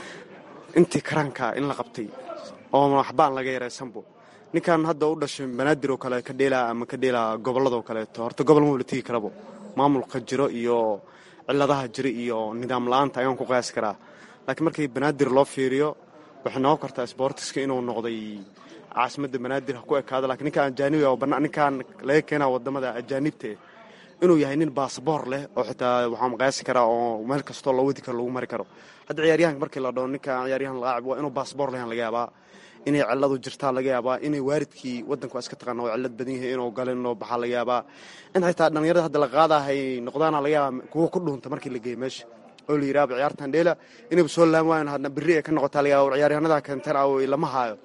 intii karanka in la qabtay oo waxbaan laga yaraysanbo ninkan hadda u dhashay banaadir oo kale ka dheelaa ama ka dheelaa gobolladoo kaleeto horta gobol maba la tegi karabo maamulka jiro iyo ciladaha jira iyo nidaam la-aanta ayaan ku qiyaasi karaa laakiin markii banaadir loo fiiriyo waxay noqon kartaa sboortiska inuu noqday caasimadda banaadir ha ku ekaado lakiin ninkaan ajaanibiga oo ninkaan laga keenaa wadamada ajaanibta inuu yahay nin baasboor leh oo xitaa waxaan qiyaasi karaa oo meel kastoo loo wadi karo lagu mari karo hadda ciyaaryahanka markii la dhaho ninkaan ciyaaryahan laacib waa inuu baasboor lehan laga yaabaa inay ciladu jirtaa laga yaabaa inay waaridkii wadanka waa iska taqaana oo cilad badan yahay inuu galo inuu baxaa laga yaabaa in xitaa dhallinyarada hadda la qaadahay noqdaana laga yaabaa kuwa ku dhuunta markii la geeyo meesha oo la yidhaaba ciyaartan dheela inayba soo laan waayan hadna berri ay ka noqotaa laga yaaba ciyaaryahanada keentan aw lama haayo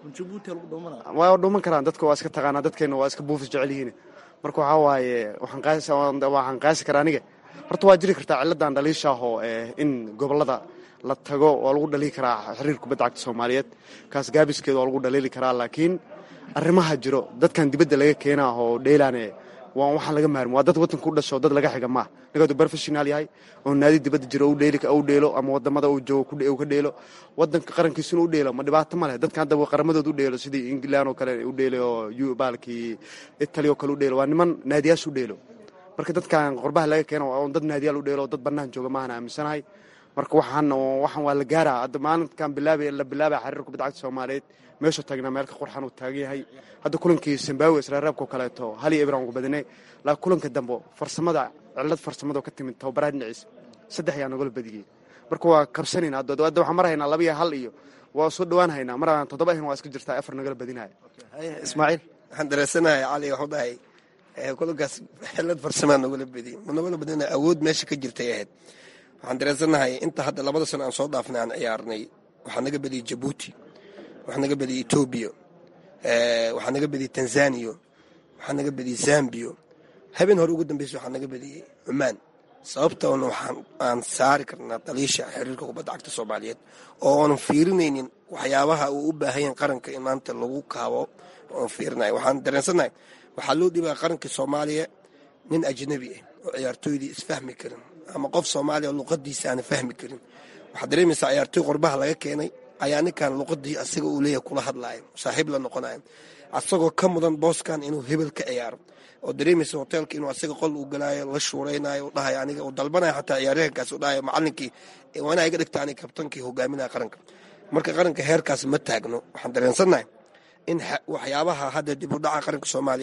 waa dhuuman karaan dadka waa iska taqaanaa dadkeena waa iska buufis jecel yihiin marka waxaa waaye waxaan qaasi karaa aniga horta waa jiri kartaa ciladan dhaliishaahoo in gobolada la tago waa lagu dhaliili karaa xiriir kubadda cagta soomaaliyeed kaas gaabiskeeda waa lagu dhaliili karaa laakiin arrimaha jiro dadkan dibadda laga keenaa oo dheelaane waa waxaan laga maarmi waa dad wadanka u dhasho dad laga xiga maaha ninkaadu professional yahay oo naadi dibadda jiro u dheelo ama wadamada uu joogo ka dheelo wadanka qarankiisuna u dheelo ma dhibaato ma leh dadkan hadda qaramadooda u dheelo sidii england oo kale u dheelo oo baalkii italy oo kale u dheelo waa niman naadiyaas u dheelo marka dadkan qorbaha laga keeno waa dad naadiyaal u dheelo dad bannaan jooga maahan aaminsanahay marka waxaan waxaan waa la gaaraa hadda maalinkan bilaabay la bilaabaya xiriir kubadda cagta soomaaliyeed meeshuu taagnaa meel ka qurxan uu taagan yahay hadda kulankii zimbabwe israareebka oo kaleeto hal iyo ibran ugu badinay laakiin kulanka dambe farsamada cilad farsamado ka timid tababaraha dhinaciisa saddex ayaa nagala badiyey marka waa kabsanayna hadda waxaan mar haynaa laba iyo hal iyo waa soo dhowaan haynaa mar aan toddoba ahin waa iska jirtaa afar nagala badinaya ismaaciil waxaan dareensanahay cali waxu dhahay kulankaas xilad farsamaa nagala badiyey nagala badina awood meesha ka jirtay ahayd waxaan dareensanahay inta hadda labada sano aan soo dhaafnay aan ciyaarnay waxaa naga badiyey jabuuti waxaa naga badiyey etoobiya waxaa naga badiyey tanzaniya waxaa naga badiyey zambiya habeen hore ugu dambeysa waxaa naga badiyey cumaan sababtoona waxaan aan saari karnaa daliisha xiriirka kubadda cagta soomaaliyeed oo aanan fiirinaynin waxyaabaha uu u baahanyahin qaranka in maanta lagu kaabo oon fiirinayo waxaan dareensanahay waxaa loo dhibaa qaranka soomaaliya nin ajnabi ah oo ciyaartooydii isfahmi karin ama qof soomaaliya oo luqadiisa aana fahmi karin waxaad dareemaysaa ciyaartooy qorbaha laga keenay ayaa ninkan luqadii asaga uu leeyahay kula hadlaayo saaxiib la noqonayo asagoo ka mudan booskan inuu hebel ka ciyaaro oo dareemaysa hoteelka inuu asaga qol uu galaayo la shuuraynayo u dhahayo aniga uu dalbanayo xataa ciyaaryahankaas u dhahayo macalinkii waana iga dhigta aniga kabtankii hogaaminaya qaranka marka qaranka heerkaas ma taagno waxaan dareensannahay in waxyaabaha hadda dib u dhaca qaranka soomaaliyeed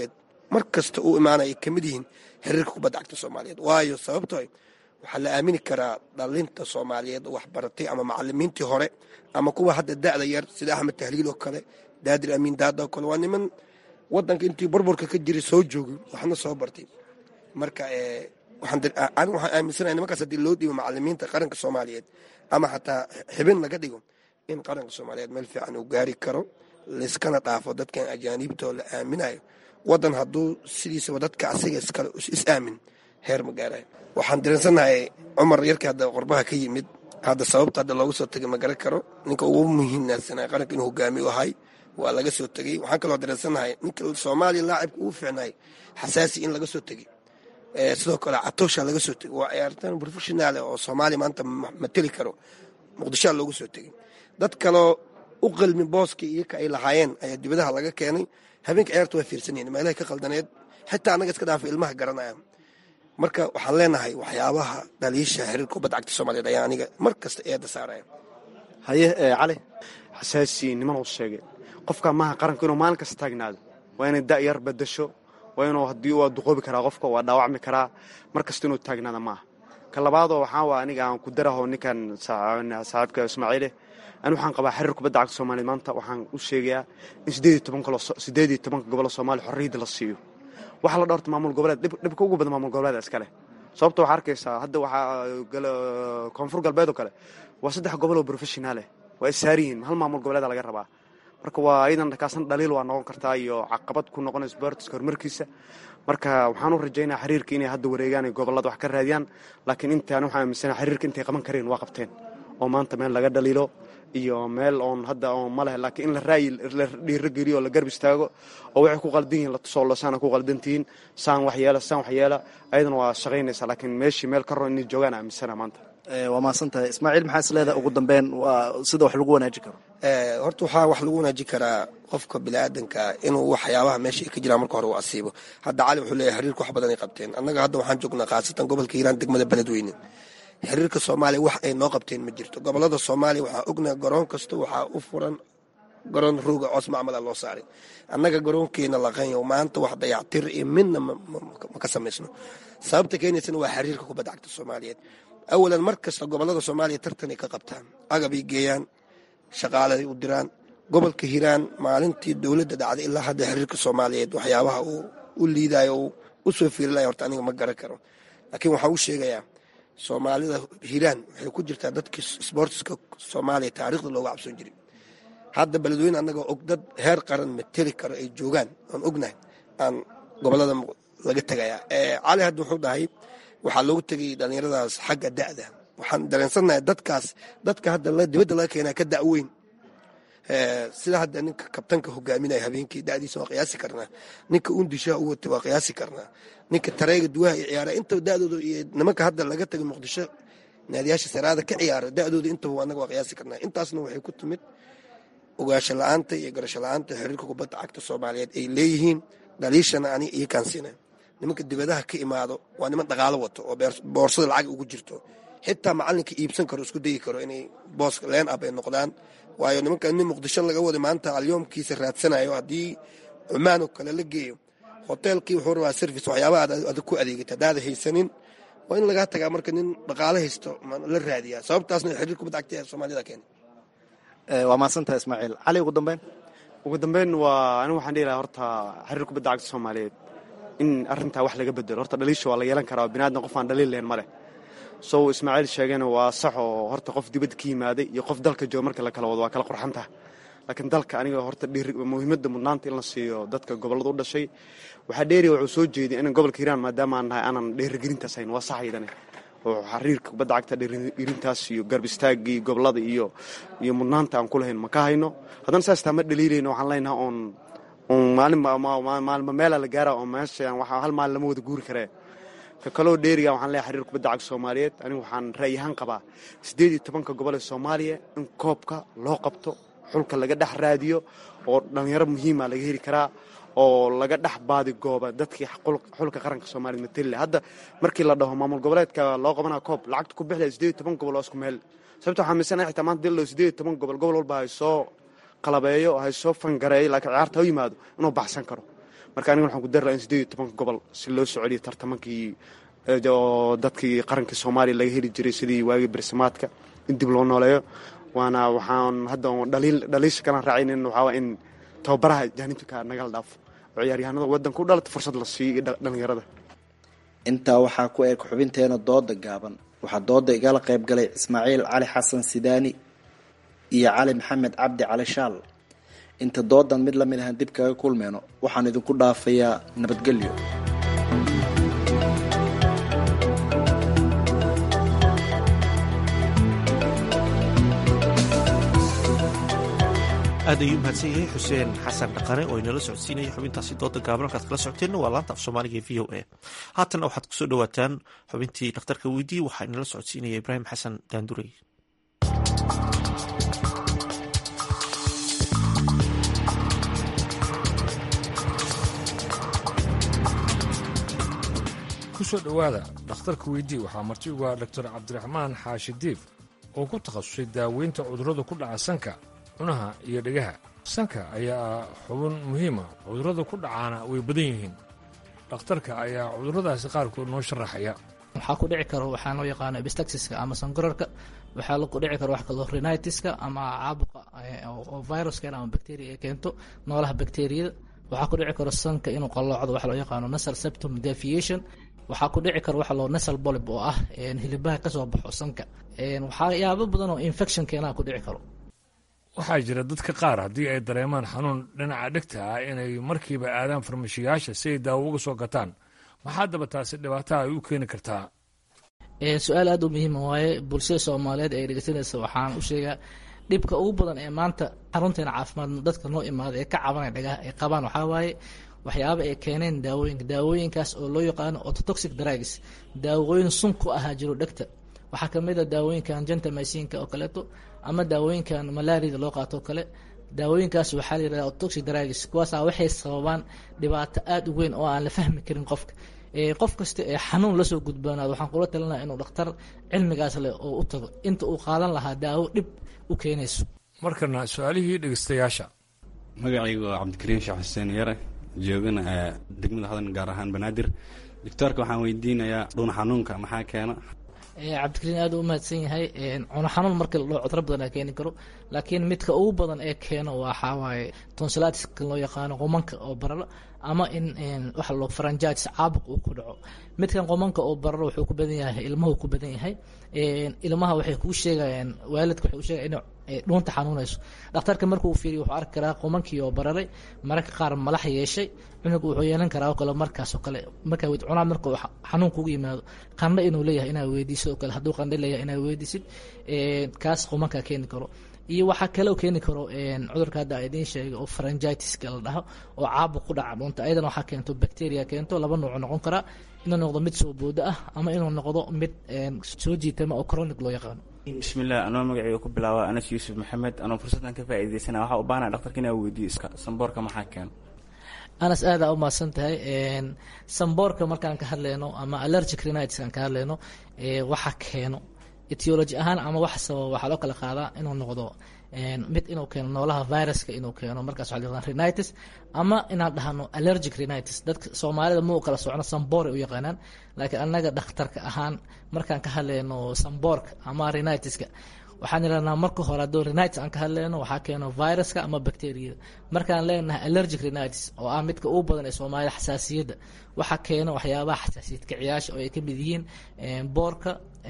mar kasta uu imaanaya ay ka mid yihiin xiriirka kubadda cagta soomaaliyeed waayo sababtoo waxaa la aamini karaa dhalinta soomaaliyeed oo waxbaratay ama macalimiintii hore ama kuwa hadda da'da yar sida axmed tahliil oo kale daadir amiin daada oo kale waa niman wadanka intii burburka ka jiray soo joogay waxna soo bartay marka anigu waxaan aaminsanahay nimankaas haddii loo dhiibo macalimiinta qaranka soomaaliyeed ama xataa xibin laga dhigo in qaranka soomaaliyeed meel fiican uu gaari karo layskana dhaafo dadkan ajaaniibtoo la aaminayo wadan hadduu sidiisaba dadka asiga iskale is aamin heer ma gaarayo waxaan dareensannahay cumar yarkii hadda qorbaha ka yimid hadda sababta hadda looga soo tegay ma garan karo ninka ugu muhiimnaansanay qaranka inuu hogaami u ahay waa laga soo tegey waxaan kaloo dareensannahay ninka soomaaliya laacibka ugu fiicnaay xasaasi in laga soo tegey sidoo kale catoosha laga soo tegey waa ciyaartaan professionaal oo soomaaliya maanta mateli karo muqdishoa loogu soo tegey dad kaloo u qalmi booskii iyaka ay lahaayeen ayaa dibadaha laga keenay habeenka ciyaarta waa fiirsanyihin meelahay ka qaldaneed xitaa annaga iska dhaafa ilmaha garanaya marka waxaan leenahay waxyaabaha dhaliisha xiriirka kubadda cagta soomaaliyeed ayaa aniga mar kasta eedda saaraya haye cali xasaasi niman uu sheegay qofka maaha qaranku inuu maalin kasta taagnaado waa inay da'yar badasho waa inuu haddii waa duqoobi karaa qofka waa dhaawacmi karaa mar kasta inuu taagnaada maaha ka labaadoo waxaa waa aniga aan ku daraho ninkan saaxiibka ismaaciile ani waxaan qabaa xiriir kubadda cagta soomaaliyeed maanta waxaan u sheegayaa in sideed iyo tobanka gobolo soomaaliya xorriyadda la siiyo waxaa la dhowrta maamul goboleed dhibka ugu badan maamul goboleeda iskale sababta waxaa arkaysaa hadda waxaa koonfur galbeed oo kale waa saddex gobol oo professionaaleh waa issaariyihin hal maamul goboleeda laga rabaa marka waa ayadan kaasna dhaliil waa noqon kartaa iyo caqabad ku noqonay sportska horumarkiisa marka waxaan u rajaynaa xiriirka inay hadda wareegaan ay gobolada wax ka raadiyaan laakiin intaan waxaan aaminsanaha xiriirka intay qaban kareen waa qabteen oo maanta meel laga dhaliilo iyo meel oon hadda oon ma leh laakiin in la raayi la dhiirogeliyo oo la garb istaago oo waxay ku qaldan yihiin la tusoo lo saana ku qaldan tihiin saan wax yeela saan wax yeela ayadana waa shaqaynaysaa laakiin meeshii meel ka ron inay joogaan aaminsana maanta waa mahadsan tahay ismaaciil maxaa is leedahay ugu dambeyn waa sida wax lagu wanaaji karo horta waxaa wax lagu wanaaji karaa qofka biniaadanka inuu waxyaabaha meesha ay ka jiraan marka hore uu asiibo hadda cali wuxuu leeyahay xiriirka wax badan ay qabteen annaga hadda waxaan joognaa khaasatan gobolka hiiraan degmada beledweyne xiriirka soomaaliya wax ay noo qabteen ma jirto gobolada soomaaliya waxaa ognaha garoon kasta waxaa u furan garoon rooga coos macmala loo saaray annaga garoonkeena laqanyo maanta wax dayactir iyo midna ma ka samaysno sababta keenaysana waa xiriirka kubadda cagta soomaaliyeed awalan mar kasta gobolada soomaaliya tartanay ka qabtaan agabay geeyaan shaqaaladay u diraan gobolka hiiraan maalintii dowladda dhacday ilaa hadda xiriirka soomaaliyeed waxyaabaha uu u liidayo uu u soo fiirinaya horta aniga ma garan karo laakiin waxaa u sheegayaa soomaalida hiiraan waxay ku jirtaa dadkii sboortiska soomaaliya taariikhda looga cabsoon jiray hadda beledweyne annagoo og dad heer qaran mateli karo ay joogaan aan ognahay aan gobolada laga tegayaa cali hadda wuxuu dhahay waxaa loogu tegay dhallinyaradaas xagga da'da waxaan dareensannahay dadkaas dadka hadda dibadda laga keenaa ka da'weyn sida hadda ninka kabtanka hogaaminaya habeenkii da'diisa waa qiyaasi karnaa ninka undishaha u watay waa qiyaasi karnaa ninka tareega duwaha iyo ciyaara intaba da'dooda iyo nimanka hadda laga tagay muqdisho naadiyaasha saraada ka ciyaara da'dooda intaba annaga waa qiyaasi karnaa intaasna waxay ku timid ogaasho la-aanta iyo garasho la-aanta xiriirka kubadda cagta soomaaliyeed ay leeyihiin dhaliishana ani iyo kaansiina nimanka dibadaha ka imaado waa niman dhaqaalo wato oo boorsada lacag ugu jirto xitaa macalinka iibsan karo isku dayi karo inay boos leen ab ay noqdaan waayo nimanka nin muqdisho laga waday maanta alyoomkiisa raadsanayo haddii cumaan oo kale la geeyo hoteelkii wuxuu rabaa service waxyaabaha aad ku adeegata haddaada haysanin waa in lagaa tagaa marka nin dhaqaalo haysto la raadiyaa sababtaasna xiriir kubadda cagta ee soomaalida keenay waa mahadsantaha ismaaciil cali ugu dambeyn ugu dambeyn waa anigu waxaan dhihi lahaa horta xiriir kubadda cagta soomaaliyeed in arrintaa wax laga bedelo horta dhaliisha waa la yeelan karaa biniadam qof aan dhaliil lahayn ma leh sow ismaaciil sheegayna waa sax oo horta qof dibadda ka yimaaday iyo qof dalka jooga marka la kala wado waa kala qurxantaha laakiin dalka aniga horta muhiimadda mudnaanta in la siiyo dadka gobollada u dhashay waxaa dheeriya wuxuu soo jeeday in gobolka hiiraan maadaama aan nahay aanan dheerigelintaas hayn waa sax aydane oo xiriirka kubadda cagta dheerigelintaas iyo garb istaagii gobollada iyo iyo mudnaanta aan ku lahayn ma ka hayno haddana saas taa ma dhaliilayno waxaan leenahay oon maalinba meelaa la gaara oo meeshaan hal maalin lama wada guuri karee ka kaloo dheeriga waxaan leeyahay xiriir kubadda cagta soomaaliyeed anigu waxaan ra'yi ahaan qabaa siddeed iyo tobanka gobol ee soomaaliya in koobka loo qabto xulka laga dhex raadiyo oo dhallinyaro muhiima laga heli karaa oo laga dhex baadi gooba dadkii xulka qaranka soomaliya mateli hadda markii la dhaho maamul goboleedka loo qabanaa koob lacagta ku bixlaya siddeed iyo toban gobol oo isku meel sababta waxaa miisanahay xitaa maanta dil siddeed iyo toban gobol gobol walba hay soo qalabeeyo hay soo fangareeyo laakiin ciyaarta ha yimaado inuu baxsan karo marka aniga waxaan ku dari lahaa in sideed iyo tobanka gobol si loo soo celiyo tartamankii oo dadkii qarankii soomaaliya laga heli jiray sidii waagii bersamaadka in dib loo nooleeyo waana waxaan hadda dhaliil dhaliisha kalaan raacaynin waxaa in tababaraha jaanibka nagala dhaafo oo ciyaaryahanada waddanka u dhalata fursad la siiyo dhalinyarada intaa waxaa ku eg xubinteena dooda gaaban waxaa dooda igala qayb galay ismaaciil cali xasan sidaani iyo cali maxamed cabdi cali shaal inta doodan mid lamid ahan dib kaga kulmeyno waxaan idinku dhaafayaa nabadgelyo aad ayuu mahadsan yahay xuseen xasan dhaqane oo inala socodsiinaya xubintaasi dooda gaaban halkaad kala socoteenna waa laanta af soomaaliga e v o a haatanna waxaad kusoo dhawaataan xubintii dhakhtarka weydii waxaa inala socodsiinaya ibraahim xasan daandurey kusoo dhowaada dhakhtarka weydii waxaa marti ugu ah doctor cabdiraxmaan xaashi diif oo ku takhasusay daaweynta cudurrada ku dhaca sanka cunaha iyo dhegaha sanka ayaa ah xubin muhiima cudurrada ku dhacaana way badan yihiin dhakhtarka ayaa cudurradaasi qaarkood noo sharaxaya waxaa ku dhici karo waxaa loo yaqaano ebistaxiska ama sangorarka waxaa ku dhici karo wax kaloo rhinitiska ama caabuqa oo viruska ama bacteria ay keento noolaha bacteriyada waxaa ku dhici karo sanka inuu qalloocdo waxa loo yaqaano nasal septum deviation waxaa ku dhici karo waxa loo nasal bolib oo ah hilibaha ka soo baxo sanka waxyaabo badan oo infection keenaha ku dhici karo waxaa jira dadka qaar haddii ay dareemaan xanuun dhinaca dhegta ah inay markiiba aadaan farmashiyaasha si ay daawo uga soo gataan maxaa daba taasi dhibaataha ay u keeni kartaa su-aal aada u muhiima waaye bulshada soomaaliyeed ee dhegeysanaysa waxaan u sheegaa dhibka ugu badan ee maanta xarunteena caafimaad dadka noo imaada ee ka cabanaya dhagaha ay qabaan waxaa waaye waxyaaba ay keeneen daawooyinka daawooyinkaas oo loo yaqaano ototoxic drugs daawooyin sun ku ahaa jiro dhegta waxaa kamid a daawooyinkan gentamycinka oo kaleeto ama daawooyinkan malaarida loo qaato oo kale daawooyinkaas waxaa la yidhahda ototoxic drugs kuwaasaa waxay sababaan dhibaato aada u weyn oo aan la fahmi karin qofka qof kasta ee xanuun lasoo gudboonaado waxaan kula talinaya inuu dhakhtar cilmigaas leh oo u tago inta uu qaadan lahaa daawo dhib u keenayso markana su-aalihii dhegeystayaasha magacaygu waa cabdikariim sheekh xuseen yare joogana degmada hodan gaar ahaan banaadir doctoorka waxaan weydiinayaa dhuun xanuunka maxaa keena cabdikariin aad u mahadsan yahay cuno xanuun markii la dhaho cudro badan aa keeni karo laakiin midka ugu badan ee keeno waxaa waaye tonsilatiska loo yaqaano qumanka oo bararo ama in waxa loo faranjaatis caabuq uu ku dhaco midkan qumanka oo bararo wuxuu ku badan yahay ilmuhu ku badan yahay ilmaha waxay kuu sheegayaan waalidka waxay u sheegaya inay dhuunta xanuunayso dhakhtarka markuu fiiriyo wuxuu arki karaa qumankii oo bararay mararka qaar malax yeeshay cunuga wuxuu yeelan karaa oo kale markaas oo kale markaa wed cunaa marka xanuun kugu yimaado qandho inuu leeyahay inaad weydiisid oo kale hadduu qandho leeyahay inaad weydiisid kaas qumankaa keeni karo iyo waxaa kaloo keeni karo cudurka hadda idiin sheegay oo faranjitiska la dhaho oo caabuq ku dhaca dhuunta ayadana waxaa keento bacteria keento laba nooc noqon karaa inuu noqdo mid soo boodo ah ama inuu noqdo mid soo jiitama oo chronic loo yaqaano bismillaah anoo magaceyga ku bilaaba anas yuusuf maxamed anoo fursaddan ka faa'iidaysana waxaa u baahnaa dhaktarka inaa weydiiyo iska samboorka maxaa keeno anas aadaa u mahadsan tahay samboorka markaan ka hadlayno ama allergic rhinitis aan ka hadlayno waxa keeno etiology ahaan ama wax sababa waxaa loo kala qaadaa inuu noqdo mid inuu keeno noolaha viruska inuu keeno markaas waxa la yaqaan rhinitis ama inaan dhahno allergic rhinitis dadka soomaalida ma u kala socno samboor ay u yaqaanaan laakiin annaga dhakhtarka ahaan markaan ka hadlayno samboorka ama rhinitiska waxaan idhahnaa marka hore hadduu rhinitis aan ka hadlayno waxaa keeno viruska ama bacteriyada markaan leenahay allergic rhinitis oo ah midka ugu badan ee soomaalida xasaasiyadda waxaa keeno waxyaabaha xasaasiyad kiciyaasha oo ay ka mid yihiin boorka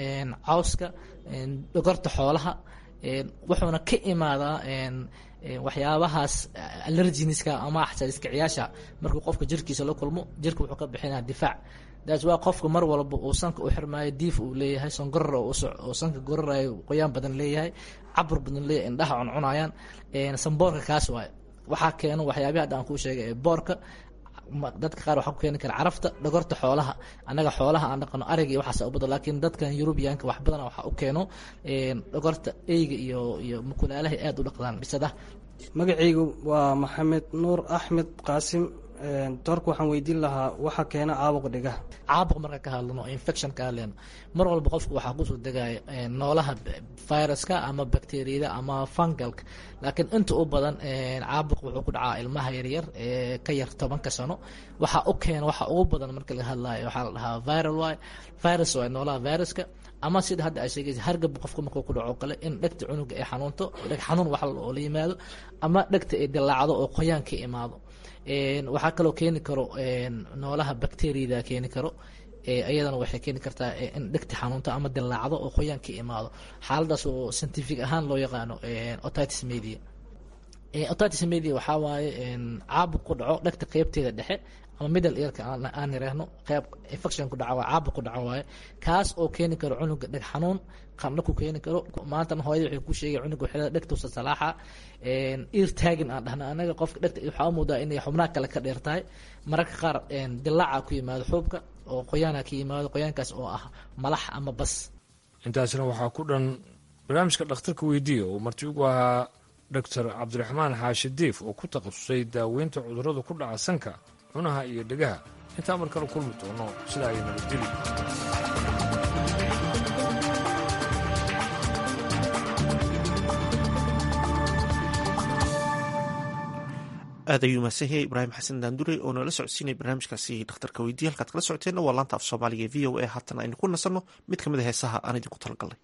cawska dhogorta xoolaha wuxuuna ka imaadaa waxyaabahaas allerginiska ama xasaasiyad kiciyaasha markuu qofka jirkiisa la kulmo jirka wuxuu ka bixinaya difaac daas waa qofka mar walba uu sanka u xirmaayo diif uu leeyahay songorar oo sanka gorarayo qoyaan badan leeyahay cabur badan leeyahay indhaha cuncunayaan samboorka kaas waaye waxaa keeno waxyaabihi hadda aan kuu sheegay ee boorka dadka qaar waxaa ku keeni kara carafta dhogorta xoolaha annaga xoolaha aan dhaqano ariga iyo waxaas u badan laakiin dadkan yurubiyaanka wax badan waxaa u keeno dhogorta eyga iyo iyo mukulaalahay aada u dhaqdaan bisadaha magacaygu waa maxamed nuur axmed qaasim doorka waxaan weydiin lahaa waxa keena caabuq dhigaha caabuq marka ka hadlano infection ka hadleyno mar walba qofku waxaa kusoo degaya noolaha viruska ama bacteriyada ama fungalka laakiin inta u badan caabuq wuxuu ku dhacaa ilmaha yaryar ee ka yar tobanka sano waxaa u keena waxa ugu badan marka laga hadlayo waxaa la dhahaa viral y virus waa noolaha viruska ama sida hadda ay sheegaysa hargab qofka markuu ku dhaco kale in dhegta cunuga ay xanuunto dheg xanuun wax oo la yimaado ama dhegta ay dilaacdo oo qoyaan ka imaado waxaa kaloo keeni karo noolaha bacteriyada keeni karo iyadana waxay keeni kartaa in dhegta xanuunto ama dilaacdo oo qoyaan ka imaado xaaladaas oo scientific ahaan loo yaqaano otitis media otitis media waxaa waaye caabuq ku dhaco dhegta qeybteeda dhexe ama middle earka aan yiraahno qeyb infection ku dhaca waa caabuq ku dhaca waaye kaas oo keeni karo cunuga dheg xanuun qandho ku keeni karo maantana hooyada waxay ku sheegay cunuga waxay dhegtuusa salaaxa ear tagging aan dhahna anaga qofka dhegta waxaa u moodaa inay xubnaha kale ka dheer tahay mararka qaar dilaaca ku yimaado xuubka oo qoyaana ka yimaado qoyaankaas oo ah malax ama bas intaasna waxaa ku dhan barnaamijka dhakhtarka weydiiya uu marti ugu ahaa doctor cabdiraxmaan xaashi diif oo ku takhasusay daaweynta cudurrada ku dhaca sanka cunaha iyo dhegaha intaa mar kale kulmi doono sidaa ay nabadgeli aad ayuu mahadsan yahay ibraahim xasan daandure oo noola socodsiinaya barnaamijkaasi dhakhtarka weydiiya halkaad kala socoteenna waa laanta af soomaaliga e v o a haatan aynu ku nasanno mid ka mid a heesaha aan idinku talagalnay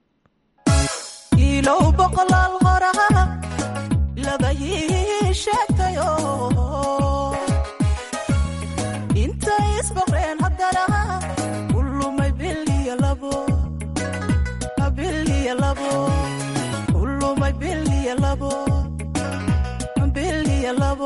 ilow boqolaal horaa labayii sheegtayo intay isboqreen haddana kulumay biliya labo biliya labo kulumay biliya labo biliya labo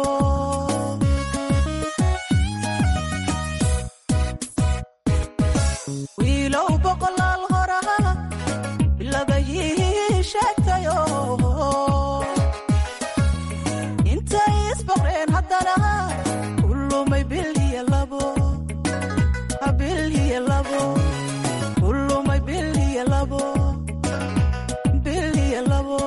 wiilow boqolaal horaa labayii sheegtayo intay isboqreen haddana kulumay biliya labo biliya labo kulumay biliya labo biliya labo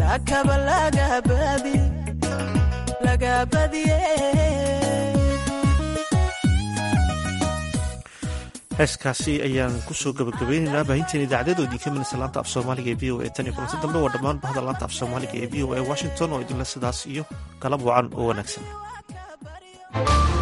saakaba lagabadi lagabadiye heeskaasi ayaan kusoo gabagabeynaynaa baahinteen idaacadeed oo idinka minaysa laanta af soomaaliga ee v o a tan iyo kulanti dambe waa dhammaan bahda laanta af soomaaliga ee v o a washington oo idinle sidaas iyo galab wacan oo wanaagsan